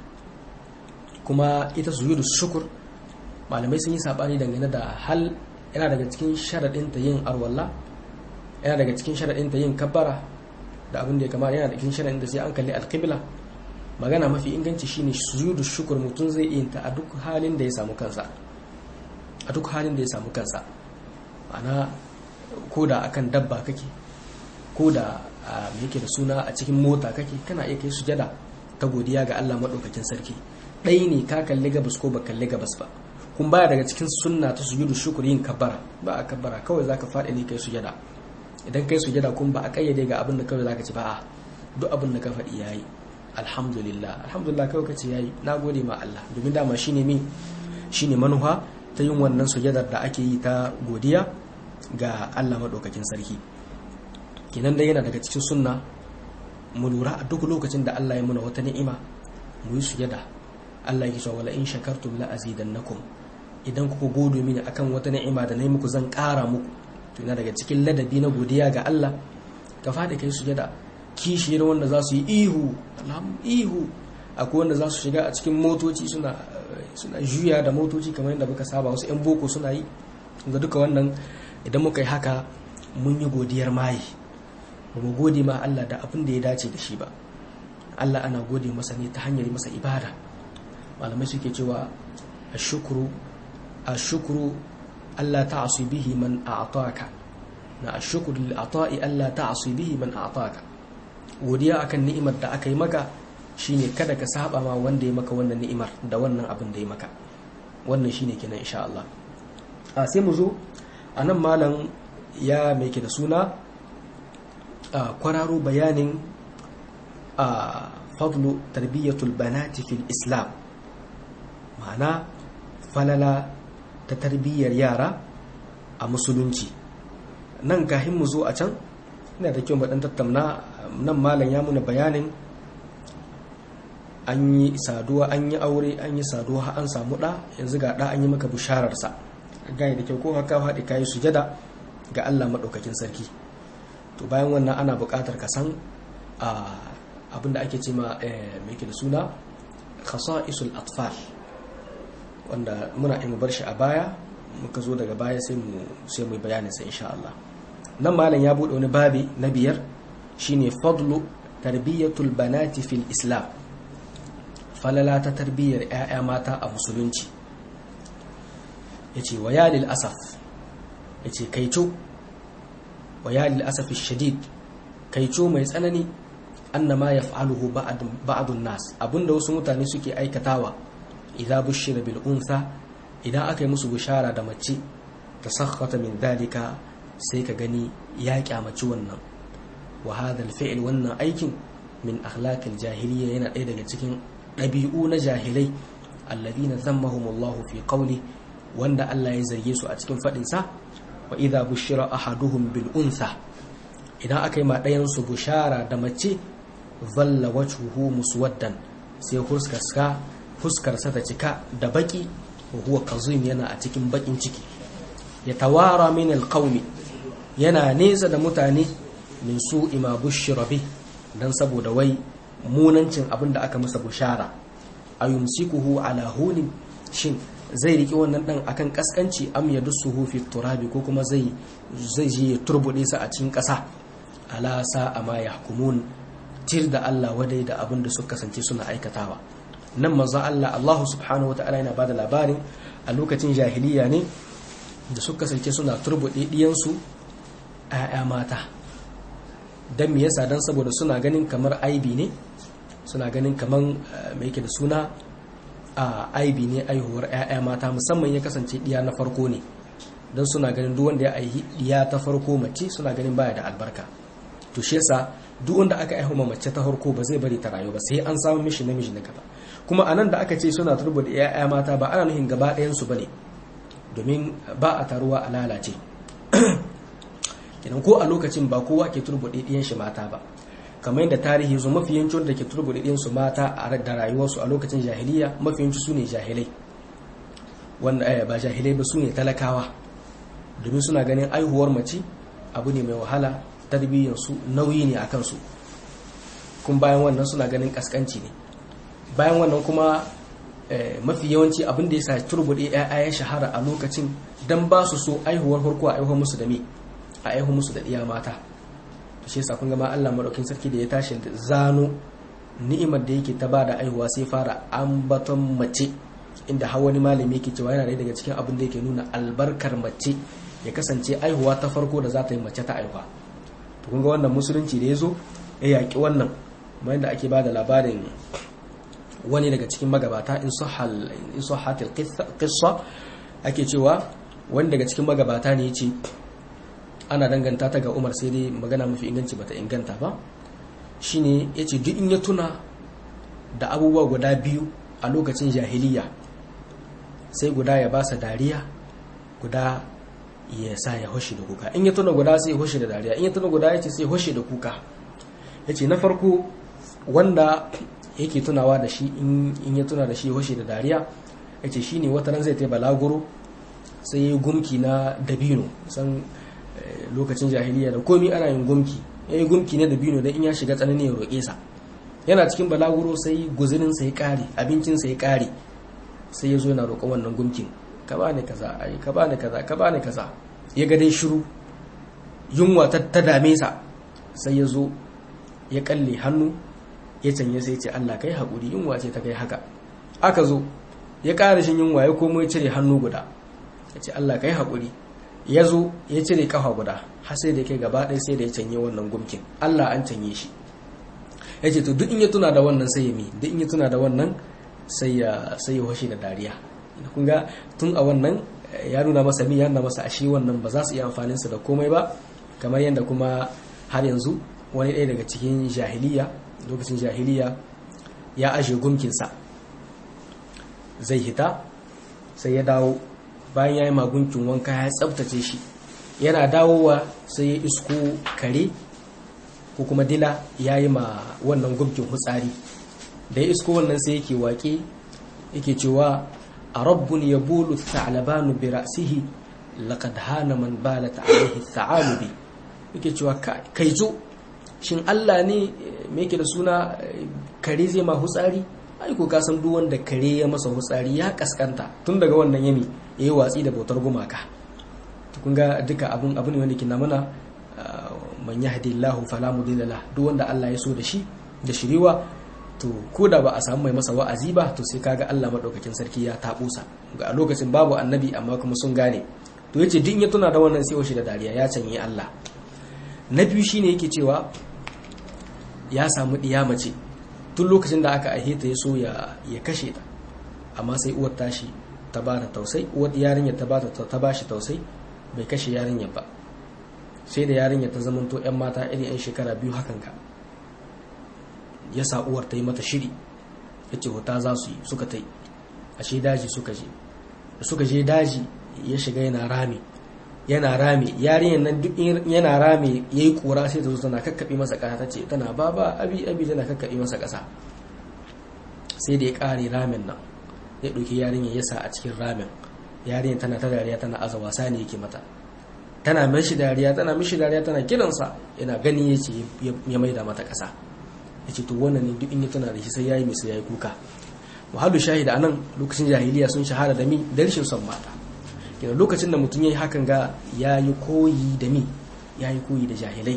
kuma ita sujudu shukur malamai sun yi saɓani dangane da hal yana daga cikin sharaɗinta yin arwalla yana daga cikin sharaɗinta yin kabbara da abin da ya kama yana da cikin sharaɗinta sai an kalli alƙibla magana mafi inganci shine sujudu shukur mutum zai iya ta a duk halin da ya samu kansa a duk halin da ya samu kansa ana ko da akan dabba kake ko da me yake da suna a cikin mota kake kana iya kai sujada ta godiya ga Allah madaukakin sarki ɗaya ne ka kalli gabas ko ba kalli gabas ba kun baya daga cikin sunna ta sujudu shukur yin kabbara ba a kabbara kawai zaka faɗi ne kai sujada idan kai sujada kun ba a kayyade ga abin da kawai zaka ci ba a duk abin da ka faɗi yayi alhamdulillah alhamdulillah kawai kace yayi nagode ma Allah domin dama shine mi shine manufa ta yin wannan sujadar da ake yi ta godiya ga Allah madaukakin sarki kenan dai yana daga cikin sunna mu lura a duk lokacin da Allah ya muna wata ni'ima mu yi sujada Allah ya cewa wala in shakartum la azidannakum idan kuka gode mini akan wata ni'ima da nayi muku zan ƙara muku to yana daga cikin ladabi na godiya ga Allah ka fadi kai sujada kishiyar wanda za su yi ihu ihu akwai wanda za su shiga a cikin motoci suna suna juya da motoci kamar yadda muka saba wasu 'yan boko suna yi ga duka wannan idan muka yi haka mun yi godiyar maye ba mu gode ma Allah da abin da ya dace da shi ba Allah ana gode masa ne ta hanyar masa ibada malamai suke cewa ashukuru ashukuru Allah ta'asu bihi man a'taka na ashukuru lil ata'i Allah ta'asu bihi man a'taka godiya akan ni'imar da aka yi maka shine kada ka saba ma wanda ya maka wannan ni'imar da wannan abin da ya maka wannan shine kenan insha Allah a sai mu zo anan malam ya mai ke da suna a kwararo bayanin a fadlu tarbiyyatul banati fil islam ma'ana falala ta tarbiyyar yara a musulunci nan kahin mu zo a can ina da kyau dan tattauna nan malam ya muna bayanin an yi saduwa an yi aure an yi saduwa an samu ɗa yanzu ga ɗa an yi maka bishararsa gaya da kyau ko haka haɗi kayi sujada ga Allah maɗaukakin sarki to bayan wannan ana buƙatar ka san abinda ake ce ma mai da suna khasa'isul atfal wanda muna in bar shi a baya muka zo daga baya sai mu sai mu bayanin sa insha Allah nan malam ya bude wani babi na biyar shine fadlu tarbiyatul banati fil islam falala ta tarbiyyar 'ya'ya mata a musulunci yace wa ya lil asaf yace kaico wa ya lil asaf shadid kaico mai tsanani annama yaf'aluhu ba'd ba'dun nas abinda wasu mutane suke aikatawa idza bushira bil unsa idan aka yi musu bishara da mace tasakhata min dalika sai ka gani ya kyamaci wannan wa hadha al wannan aikin min akhlaqil jahiliya yana ɗaya daga cikin ɗabi'u na jahilai alladhina zammahum Allah fi qawli wanda Allah ya zarge su a cikin fadin sa wa idza bushira ahaduhum bil unsa idan aka yi ma ɗayan su bushara da mace zalla wajhuhu muswaddan sai huskarsa fuskarsa ta cika da baki wa huwa kazim yana a cikin bakin ciki ya tawara min alqaumi yana nesa da mutane min su ima bushira bi dan saboda wai munancin abin da aka masa bushara ayumsikuhu ala hunin shin zai riki wannan dan akan kaskanci am yadussuhu fi turabi ko kuma zai zai je ya turbude sa a cikin kasa ala sa ama yahkumun tir da Allah wadai da abin da suka kasance suna aikatawa nan manzo Allah Allah subhanahu wataala yana bada labarin a lokacin jahiliya ne da suka kasance suna turbude diyansu ‘ya'ya mata don me yasa don saboda suna ganin kamar aibi ne suna ganin kamar mai yake da suna a aibi ne aihuwar ‘ya'ya mata musamman ya kasance ɗiya na farko ne don suna ganin duk wanda ya aihi ɗiya ta farko mace suna ganin baya da albarka to shi yasa duk wanda aka aihu ma mace ta farko ba zai bari ta rayu ba sai an samu mishi namiji na gaba kuma anan da aka ce suna turbo da ‘ya'ya mata ba ana nuhin gaba ɗayansu ba ne domin ba a taruwa a lalace kenan ko a lokacin ba kowa ke turbuɗe ɗiyan shi mata ba kamar yadda tarihi zo mafi yancin da ke turbuɗe ɗiyan su mata a da rayuwarsu a lokacin jahiliya mafi yanci su ne jahilai wanda ba jahilai ba su ne talakawa domin suna ganin aihuwar mace abu ne mai wahala tarbiyyar su nauyi ne a kansu kun bayan wannan suna ganin kaskanci ne bayan wannan kuma mafi yawanci abin da ya sa turbuɗe ya'ya ya shahara a lokacin dan ba su so aihuwar farko a aihuwar musu da me a aihuwar musu da ɗiya mata to shi yasa kun ga ma Allah madaukin sarki da ya tashi da zano ni'imar da yake ta ba da aihuwa sai fara ambaton mace inda har wani malami yake cewa yana daga cikin abin da yake nuna albarkar mace ya kasance aihuwa ta farko da za ta yi mace ta aihuwa to kun ga wannan musulunci da ya zo ya yaƙi wannan bayan da ake ba da labarin wani daga cikin magabata in sahatil qissa ake cewa wani daga cikin magabata ne ce ana danganta ta ga Umar sai dai magana mafi inganci bata inganta ba shine yace duk in ya tuna da abubuwa guda biyu a lokacin jahiliya sai guda ya basa dariya guda ya sa ya hoshi da kuka in ya tuna guda sai ya hoshi da dariya in ya tuna guda yace sai ya hoshi da kuka yace na farko wanda yake tunawa da shi in ya tuna da shi hoshi da dariya ya ce shi ne wata ran zai ta balaguro sai ya gumki na dabino san lokacin jahiliya da komi ana yin gumki ya yi gumki na dabino don in ya shiga tsanani ya roƙe sa yana cikin balaguro sai guzirinsa ya ƙare abincinsa ya ƙare sai ya zo yana roƙon wannan gumkin ka ba ni kaza ai ka ba ni kaza ka ba ni kaza ya ga dai shiru yunwa ta dame sa sai ya zo ya kalle hannu ya canye sai ce Allah kai haƙuri yunwa ce ta kai haka aka zo ya ƙara shin yunwa ya komo ya cire hannu guda ya ce Allah kai haƙuri ya zo ya cire ƙafa guda har sai da kai gaba ɗaya sai da ya canye wannan gumkin Allah an canye shi ya ce to duk in ya tuna da wannan sai ya mi duk in ya tuna da wannan sai ya sai ya washe da dariya kun ga tun a wannan ya nuna masa mi ya nuna masa ashe wannan ba za su iya amfanin sa da komai ba kamar yadda kuma har yanzu wani ɗaya daga cikin jahiliya lokacin jahiliya ya ashe gumkinsa zai hita sai ya dawo bayan ya yi magunkin wanka ya tsabtace shi yana dawowa sai ya isko kare ko kuma dila ya yi ma wannan gumkin hutsari da ya isko wannan sai yake waƙe yake cewa a rabbun ya bulu ta'alabanu bi ra'sihi laqad hana man balat alaihi ta'alubi yake cewa kai zo shin Allah ne me yake da suna kare zai ma hutsari ai ko ka san duk wanda kare ya masa hutsari ya kaskanta tun daga wannan yami yayi watsi da bautar gumaka to kun ga duka abun abu ne wanda ke mana man yahdillahu fala mudilla lah duk wanda Allah ya so da shi da shiriwa to ko da ba a samu mai masa wa'azi ba to sai kaga Allah madaukakin sarki ya tabusa ga a lokacin babu annabi amma kuma sun gane to yace din ya tuna da wannan sai shi da dariya ya canye Allah na biyu shine yake cewa ya samu ɗiya mace tun lokacin da aka aihe ta ya so ya kashe ta amma sai uwar tashi ta ba ta tausai uwar yarinyar ta ba ta ba shi tausai bai kashe yarinyar ba sai da yarinyar ta zamanto yan mata irin yan shekara biyu hakan ka ya sa uwar ta yi mata shiri ya ce wata za su yi suka ta yi ashe daji suka je da suka je daji ya shiga yana rami yana rame yarinyar nan duk yana rame yayi kura sai ta zo tana kakkabe masa kasa tace tana baba abi abi tana kakkabe masa kasa sai da ya kare ramen nan ya dauki yarinyar ya sa a cikin ramen yarinyar tana ta dariya tana aza wasa ne yake mata tana mishi dariya tana mishi dariya tana kiransa yana gani yace ya maida mata kasa yace to wannan ne duk in ya tana da shi sai yayi mai sai yayi kuka wahalu shahida anan lokacin jahiliya sun shahara da mi da rashin son mata kenan lokacin da mutum ya yi hakan ga ya yi koyi da mi ya yi koyi da jahilai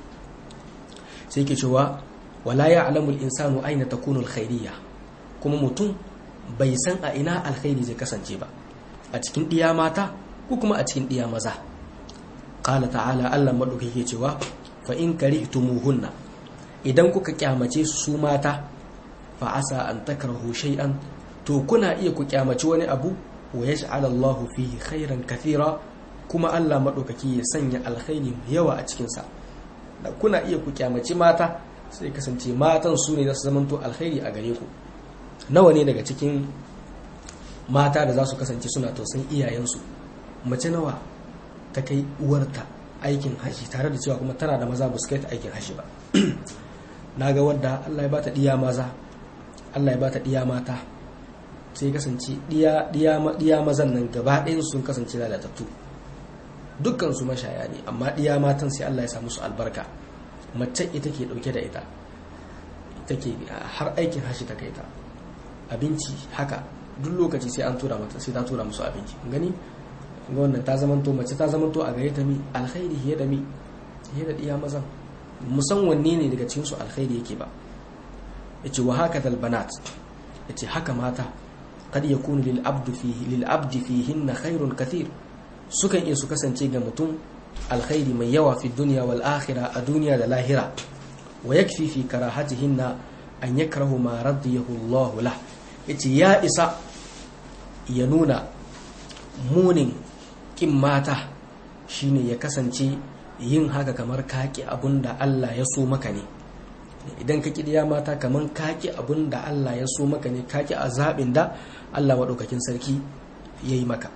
sai ke cewa wala ya alamul insanu aina ta kunul khairiyya kuma mutum bai san a ina alkhairi zai kasance ba a cikin ɗiya mata ko kuma a cikin ɗiya maza ƙala ta'ala allah maɗauki ke cewa fa in karihtumuhunna idan kuka kyamace su mata fa asa an takrahu shay'an to kuna iya ku kyamaci wani abu wa ya Allahu fihi khairan kathira kuma Allah maɗaukaki ya sanya alkhairi yawa a cikinsa da kuna iya ku kyamaci mata sai kasance matan su ne za su zamanto alkhairi a gare ku nawa ne daga cikin mata da za su kasance suna tausayin iyayensu mace nawa ta kai uwarta aikin haji tare da cewa kuma tana da maza ba su kai ta aikin haji ba na ga wadda Allah ya bata diya maza Allah ya bata diya mata sai kasance ɗiya mazan nan gaba ɗayan sun kasance lalatattu dukkan su mashaya ne amma ɗiya matan sai Allah ya samu su albarka mace ita ke ɗauke da ita take har aikin hashi ta kai ta abinci haka duk lokaci sai an tura mata sai ta tura musu abinci gani ga wannan ta zamanto mace ta zamanto a gare ta mi alkhairi hiye da mi hiye da iya mazan musan wanne ne daga cikin su alkhairi yake ba yace wa haka dal banat yace haka mata kad yakunu lil abdu fihi lil abdi fihinna khairun kathir sukan iya su kasance ga mutum alkhairi mai yawa fi dunya wal akhirah a duniya da lahira wa yakfi fi karahatihinna an yakrahu ma radiyahu Allah lah yace ya isa ya nuna munin kin mata shine ya kasance yin haka kamar kaki abunda Allah ya so maka ne idan ka kidiya mata kamar kaki abunda Allah ya so maka ne kaki a zaɓin da Allah maɗaukakin sarki ya yi maka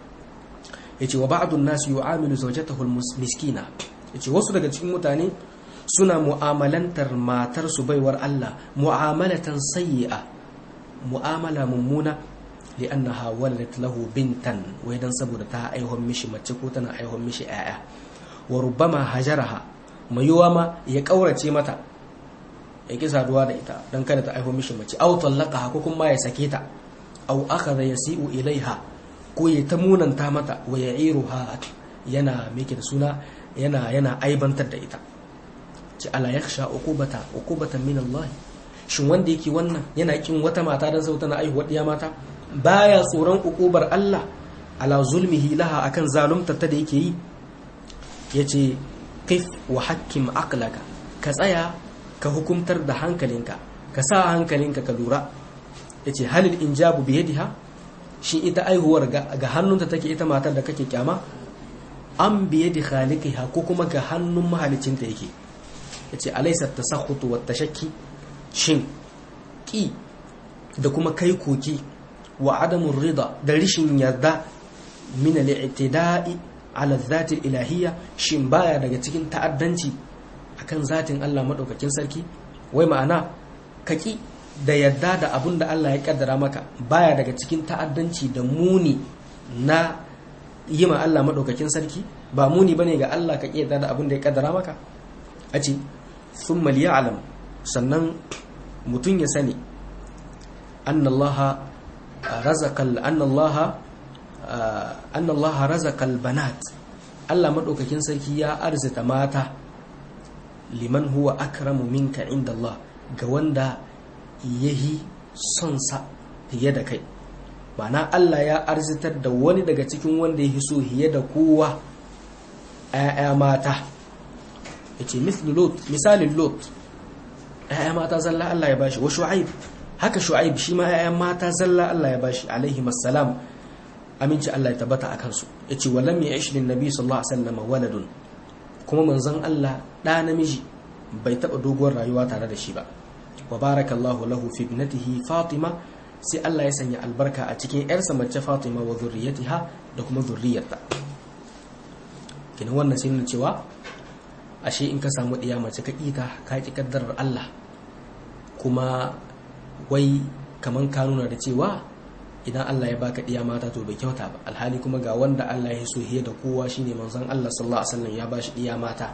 ya ce wa ba'adun nasu yi amilu zaujatahul miskina ya ce wasu daga cikin mutane suna mu'amalantar matar su baiwar Allah mu'amalatan sayyi'a mu'amala mummuna li'annaha waladat lahu bintan wai dan saboda ta aihon mishi mace ko tana aihon mishi 'ya'ya wa rubbama hajaraha mayuwa ma ya kaurace mata ya ki saduwa da ita dan kada ta aihon mishi mace aw tallaqaha ko kuma ya sake ta aw akhadha yasi'u ilaiha ko ya ta munanta mata wa ya'iruha yana meke da suna yana yana aibantar da ita ce ala yakhsha uqubata uqubatan min Allah shin wanda yake wannan yana kin wata mata dan sauta na aihuwa diya mata baya tsoron uqubar Allah ala zulmihi laha akan zalunta ta da yake yi yace kif wa hakkim aqlaka ka tsaya ka hukumtar da hankalinka ka sa hankalinka ka lura yace halil injabu bi yadiha shi ita aihuwar ga hannunta take ita matar da kake kyama an biye da khaliqiha ko kuma ga hannun mahalicinta yake yace alaysa tasakhutu wat tashakki shin ki da kuma kai koki wa adamun rida da rishin yarda min al-i'tida'i ala dhati ilahiyya shin baya daga cikin ta'addanci akan zatin Allah madaukakin sarki wai ma'ana kaki da yarda da abun da Allah ya kaddara maka baya daga cikin ta'addanci da muni na yi ma Allah madaukakin sarki ba muni bane ga Allah ka yarda da abun da ya kaddara maka a ce thumma liya'lam sannan mutum ya sani annallaha razaqal annallaha annallaha razaqal banat Allah madaukakin sarki ya arzita mata liman huwa akramu minka inda Allah ga wanda yahi son sa fiye da kai ma'ana Allah ya arzitar da wani daga cikin wanda ya so fiye da kowa ‘ya'ya mata ya ce misalin lot ‘ya'ya mata zalla Allah ya bashi wa shu'aib haka shu'aib shi ma ‘ya'ya mata zalla Allah ya bashi alaihi masalam aminci Allah ya tabbata a kansu ya ce walam ya ishi nabi sallallahu alaihi wasallam waladun kuma manzon Allah ɗa namiji bai taɓa doguwar rayuwa tare da shi ba wa barakallahu lahu fi ibnatihi fatima sai Allah ya sanya albarka a cikin yarsa mace fatima wa zurriyatiha da kuma zurriyarta kina wannan sai nuna cewa ashe in ka samu ɗiya mace ka ƙita ka ƙi kaddarar Allah kuma wai kaman ka nuna da cewa idan Allah ya baka ɗiya mata to bai kyauta ba alhali kuma ga wanda Allah ya so hiye da kowa shine manzon Allah sallallahu alaihi wasallam ya bashi ɗiya mata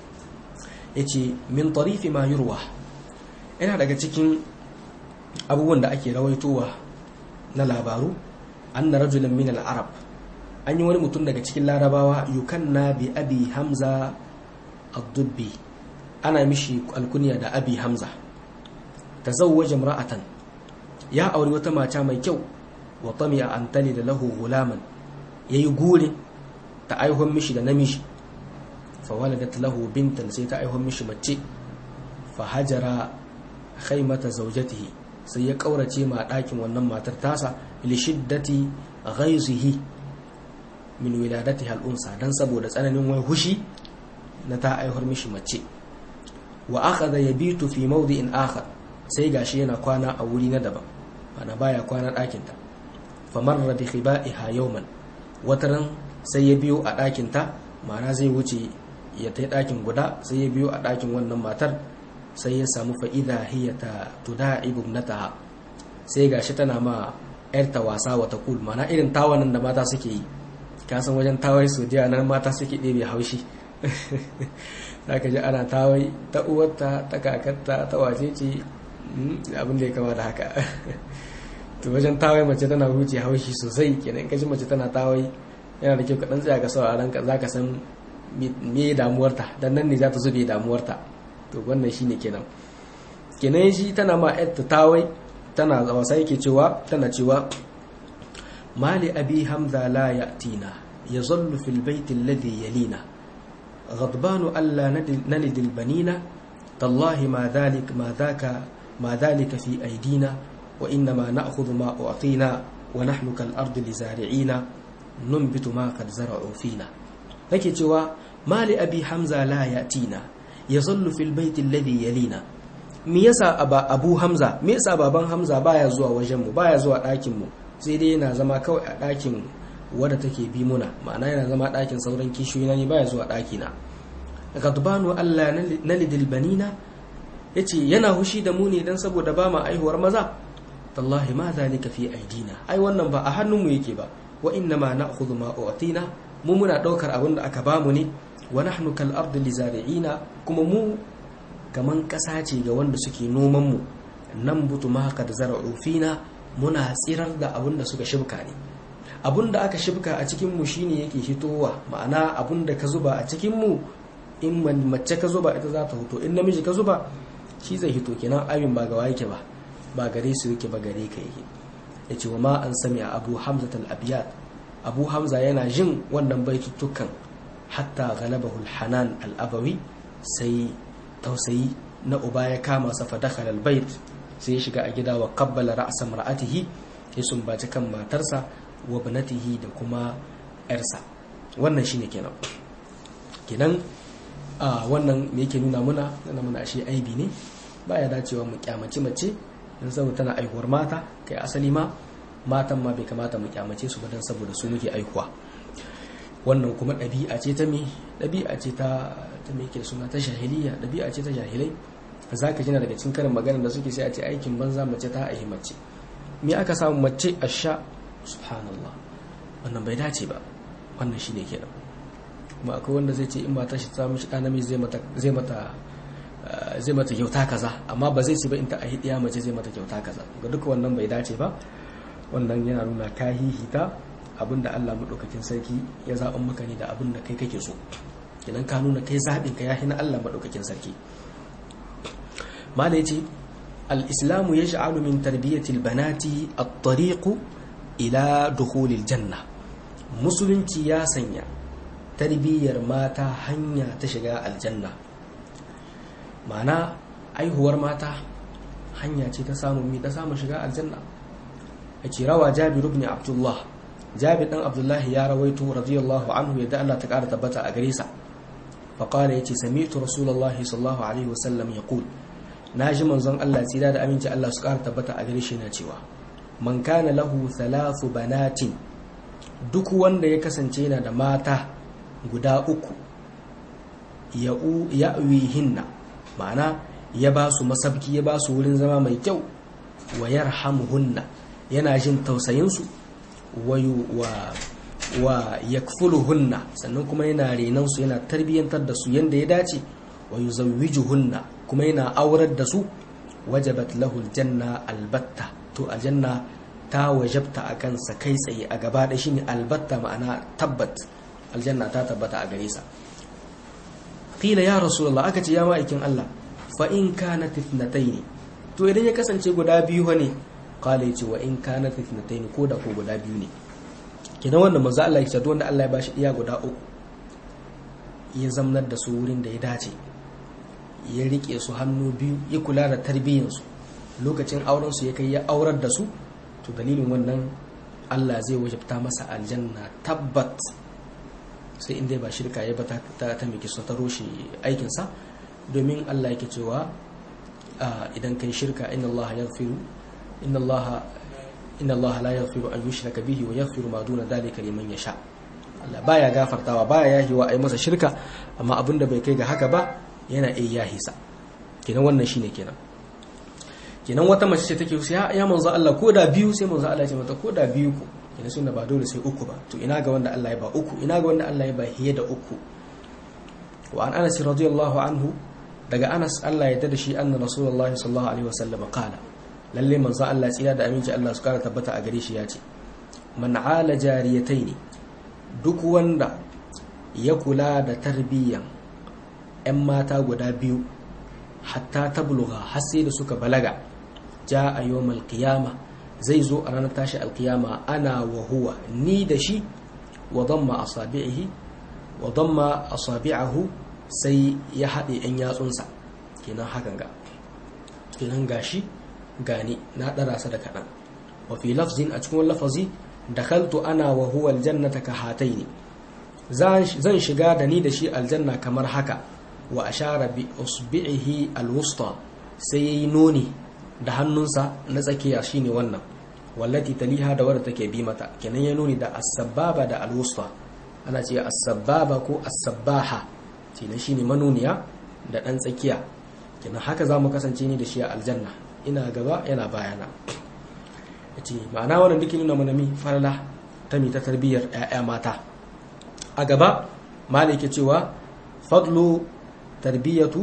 yace min tarifi ma yurwa yana daga cikin abubuwan da ake rawaitowa na labaru anna rajulan min al-arab an yi wani mutum daga cikin larabawa yukanna bi abi hamza ad-dubbi ana mishi alkunya da abi hamza tazawwaja imra'atan ya auri wata mata mai kyau wa tamiya an tali da lahu gulaman yayi gure ta aihon mishi da namiji fa waladat lahu bintan sai ta aihon mishi mace fa hajara khaymata zawjatihi sai ya kaurace ma ɗakin wannan matar tasa li shiddati ghayzihi min wiladatiha al-unsa dan saboda tsananin wai hushi na ta aihor mishi mace wa akhadha yabitu fi mawdi'in akhar sai gashi yana kwana a wuri na daban ana baya kwana ɗakin ta famarra bi khiba'iha yawman wataran sai ya biyo a ɗakin ta ma'ana zai wuce ya tai ɗakin guda sai ya biyo a ɗakin wannan matar sai ya samu fa'ida hiya ta tuda'ibu ibnataha sai gashi tana ma yarta wasa wata kul mana irin tawanan da mata suke yi ka san wajen tawai su jiya nan mata suke ɗebe haushi zaka ji ana tawai ta uwarta ta kakarta ta wace ce abin da ya kama da haka to wajen tawai mace tana huce haushi sosai kenan kaji mace tana tawai yana da kyau ka dan tsaya ka sauraron ka zaka san me damuwarta dan nan ne za ta zube damuwarta to wannan shine kenan kenan shi tana ma ta tawai tana wasa yake cewa tana cewa mali abi hamza la ya'tina yazallu fil baiti alladhi yalina غضبان ألا نلد البنين تالله ما ذلك ما ذاك ما ذلك في أيدينا وإنما نأخذ ما أعطينا ونحن كالأرض لزارعين ننبت ما قد زرعوا فينا لكي توا ما لأبي حمزة لا يأتينا يظل في البيت الذي يلينا me yasa aba abu hamza me yasa baban hamza baya zuwa wajen mu baya zuwa ɗakin mu sai dai yana zama kawai a ɗakin wadda take bi muna ma'ana yana zama ɗakin sauran kishiyoyi ne baya zuwa ɗaki na gadbanu Allah na lidil banina yace yana hushi da mu ne dan saboda ba ma aihuwar maza tallahi ma zalika fi aidina ai wannan ba a hannun mu yake ba wa inna ma na'khudhu ma u'tina mu muna daukar abin da aka bamu ne wa nahnu kal ardi lizari'ina kuma mu kaman kasa ce ga wanda suke noman mu nan butu ma qad zara'u fina muna tsirar da abin da suka shibka ne abin da aka shibka a cikin mu shine yake hitowa ma'ana abin da ka zuba a cikin mu in mace ka zuba ita za ta hito in namiji ka zuba shi zai hito kenan abin ba gawa yake ba ba gare su yake ba gare ka yake ya ce wa ma an sami a abu hamza al-abiyat abu hamza yana jin wannan baitutukan hatta galabahul hanan al-abawi sai tausayi na uba ya kama sa fadakal al-bait sai ya shiga a gida wa qabbala ra'sa mar'atihi ya sumbaci kan matarsa wa banatihi da kuma yarsa wannan shine kenan kenan a wannan me yake nuna muna nuna muna ashe aibi ne baya dacewa mu kyamaci mace don saboda tana aihuwar mata kai asali ma matan ma bai kamata mu kyamace su ba don saboda su muke aihuwa wannan kuma ɗabi'a ce ta me ɗabi'a ce ta ta me ke suna ta jahiliya ɗabi'a ce ta jahilai za ka jina daga cikin karin maganar da suke sai a ce aikin banza mace ta aihi mace me aka samu mace a sha subhanallah wannan bai dace ba wannan shine kenan kuma akwai wanda zai ce in ba ta shi ta mishi ɗan namiji zai mata zai mata zai mata kyauta kaza amma ba zai ce ba in ta ahi ɗiya mace zai mata kyauta kaza ga duka wannan bai dace ba wannan yana nuna ka hihita abinda Allah maɗaukakin sarki ya zaɓin maka ne da abin da kai kake so idan ka nuna kai zaɓin ka ya na Allah maɗaukakin sarki mala ya ce al-islamu ya sha'alu min tarbiyyatil banati at-tariqu ila dukhulil janna musulunci ya sanya tarbiyyar mata hanya ta shiga aljanna ma'ana aihuwar mata hanya ce ta samun mi ta samun shiga aljanna ake rawa jabir ibn abdullah jabir dan abdullah ya rawaito radiyallahu anhu yadda Allah ta kara tabbata a gare sa fa qala yace sami'tu rasulullah sallallahu alaihi wasallam yaqul naji manzon Allah tsira da aminci Allah su kara tabbata a gare shi na cewa man kana lahu thalathu banatin duk wanda ya kasance yana da mata guda uku ya'wihinna ma'ana ya ba su masabki ya ba su wurin zama mai kyau wa yarhamuhunna yana jin tausayinsu wa yakfuluhunna sannan kuma yana renansu yana tarbiyyantar da su yanda ya dace wa yuzawwijuhunna kuma yana aurar da su wajabat lahu aljanna albatta to aljanna ta wajabta a kansa kai tsaye a gaba da shine albatta ma'ana tabbat aljanna ta tabbata a gare sa qila ya rasulullah aka ce ya ma'aikin Allah fa in kanat ithnatayn to idan ya kasance guda biyu ne qala yace wa in kanat ithnatayn ko da ko guda biyu ne kidan wannan manzo Allah ya ce wanda Allah ya bashi iya guda uku ya zamnar da su wurin da ya dace ya rike su hannu biyu ya kula da tarbiyyar su lokacin auren su ya kai ya aurar da su to dalilin wannan Allah zai wajabta masa aljanna tabbat sai inda ba shirka ya ba ta ta miki so ta roshe aikinsa domin Allah yake cewa idan kai shirka inna Allah yaghfiru inna Allah inna Allah la yaghfiru an yushraka bihi wa yaghfiru ma duna dhalika liman yasha Allah baya gafartawa baya yahiwa ai masa shirka amma abinda bai kai ga haka ba yana iya yahisa kenan wannan shine kenan kenan wata mace ce take ya ya manzo Allah ko da biyu sai manzo Allah ya ce mata ko da biyu ko kenan sunna ba dole sai uku ba to ina ga wanda Allah ya ba uku ina ga wanda Allah ya ba hiye da uku wa an Anas radiyallahu anhu daga Anas Allah ya tada shi anna Rasulullahi sallallahu alaihi wasallam qala lalle manzo Allah tsira da aminci Allah su kara tabbata a gare shi ya ce man ala jariyataini duk wanda ya kula da tarbiyyan 'yan mata guda biyu hatta tabluga har sai da suka balaga ja a yawmal qiyama zai zo a ranar tashi alkiyama ana wa huwa ni da shi wa damma asabi'ihi wa damma asabi'ahu sai ya haɗe 'yan yatsunsa kenan hakan ga kenan gashi gani na ɗara sa da kaɗan wa fi lafzin a cikin lafazi dakhaltu ana wa huwa aljannata ka hataini zan shiga da ni da shi aljanna kamar haka wa ashara bi usbi'ihi alwusta sai yayi noni da hannunsa na tsakiya shine wannan wallati taliha da wadda take bi mata kenan ya nuni da as-sababa da alwusta ana ce as-sababa ko as-sabbaha kenan shine manuniya da dan tsakiya kenan haka zamu kasance ni da shi a aljanna ina gaba yana bayana yace ma'ana wannan duk nuna mana mi farala ta mi ta tarbiyyar ƴaƴa mata a gaba malike cewa fadlu tarbiyatu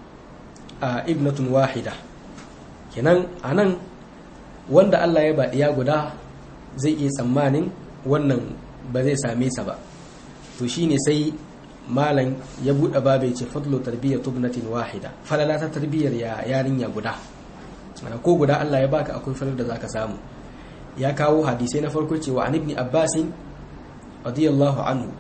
a ibnatun wahida kenan anan wanda Allah ya baɗiya guda zai iya tsammanin wannan ba zai same sa ba to shine sai malam ya buɗe babu ya ce fadlu tarbiyatu ibnatin wahida falala ta tarbiyyar ya yarinya guda ana ko guda Allah ya baka akwai falar da zaka samu ya kawo hadisai na farko cewa an ibni abbasin radiyallahu anhu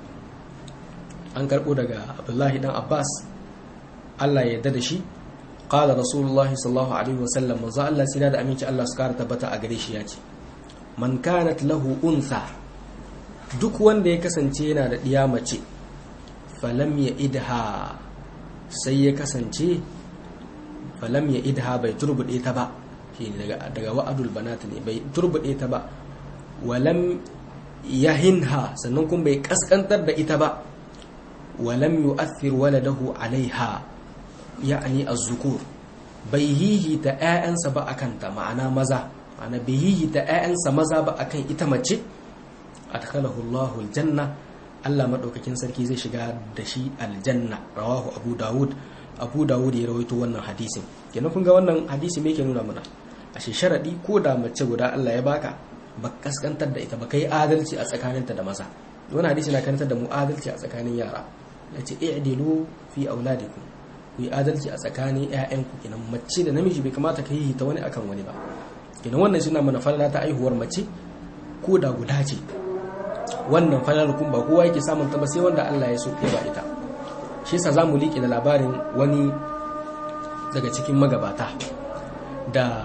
an karɓo daga abdullahi dan abbas Allah ya yarda da shi qala rasulullahi sallallahu alaihi wasallam manzo Allah sai da aminci Allah su kara tabbata a gare shi ya ce man kanat lahu untha duk wanda ya kasance yana da diya mace falam ya idha sai ya kasance falam ya idha bai turbude ta ba shi daga daga wa'adul banat ne bai turbude ta ba walam yahinha sannan kuma bai kaskantar da ita ba walam yu'athir waladahu alaiha ya'ani az-zukur bai hihi ta ƴaƴansa ba akan ta ma'ana maza ma'ana bai hihi ta ƴaƴansa maza ba akan ita mace adkhalahu Allahu aljanna Allah madaukakin sarki zai shiga da shi aljanna rawahu Abu Dawud Abu Dawud ya rawaito wannan hadisin kenan kun ga wannan hadisi me yake nuna mana ashe sharadi ko da mace guda Allah ya baka ba kaskantar da ita ba kai adalci a tsakaninta da maza wannan hadisi na karantar da mu adalci a tsakanin yara yace i'dilu fi auladikum ku yi adalci a tsakanin 'ya'yanku kenan mace da namiji bai kamata ka yi ta wani akan wani ba kenan wannan suna mana falala ta aihuwar mace ko da guda ce wannan falalar kun ba kowa yake samun ta ba sai wanda Allah ya so ya ba ita shi yasa zamu liƙe da labarin wani daga cikin magabata da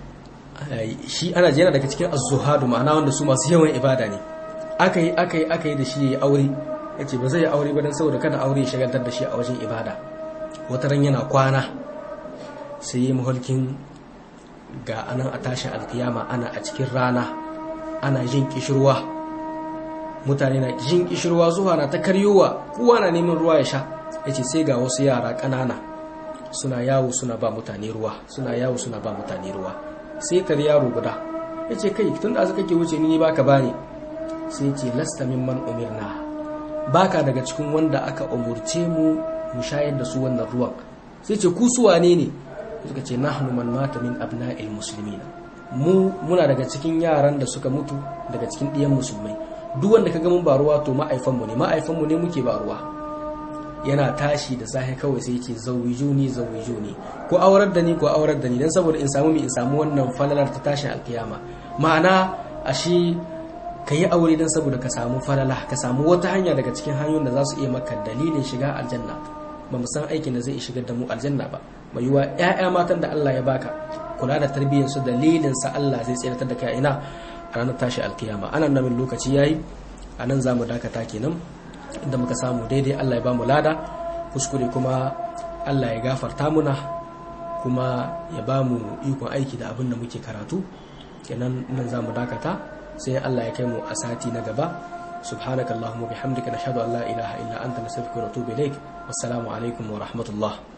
shi ana jera daga cikin az-zuhadu ma'ana wanda su masu yawan ibada ne aka yi aka yi aka yi da shi ya yi aure yace ba zai yi aure ba dan saboda kada aure ya shagaltar da shi a wajen ibada wata ran yana kwana sai yi mahulkin ga anan a tashin alkiyama ana a cikin rana ana jin kishirwa mutane na jin kishirwa zuwa na ta karyowa kowa na neman ruwa ya sha ya ce sai ga wasu yara ƙanana suna yawo suna ba mutane ruwa suna yawo suna ba mutane ruwa sai tar yaro guda ya ce kai tun da kake wuce ni baka bani sai ce lasta mimman umirna baka daga cikin wanda aka umurce mu mu shayar da su wannan ruwan sai ce ku su wane ne suka ce nahnu man mata min abna'il muslimina mu muna daga cikin yaran da suka mutu daga cikin ɗiyan musulmai duk wanda kaga mun ba ruwa to ma'aifanmu ne ma'aifanmu ne muke ba ruwa yana tashi da safe kawai sai yake zawijuni zawijuni ko aurar da ni ko aurar da ni dan saboda in samu mi in samu wannan falalar ta tashin alkiyama ma'ana ashe ka yi aure don saboda ka samu falala ka samu wata hanya daga cikin hanyoyin da za su iya maka dalilin shiga aljanna ba mu san aikin da zai iya shigar da mu aljanna ba mai yiwa ƴaƴa matan da Allah ya baka kula da tarbiyyar su dalilin sa Allah zai tsiratar da kai ina a ranar tashi alkiyama anan nan lokaci yayi anan zamu dakata kenan inda muka samu daidai Allah ya bamu lada kuskure kuma Allah ya gafarta muna kuma ya bamu ikon aiki da abin da muke karatu kenan nan zamu dakata sai Allah ya kai mu a sati na gaba subhanakallahumma bihamdika nashhadu an la ilaha illa anta nastaghfiruka wa natubu ilaik wassalamu alaikum wa rahmatullah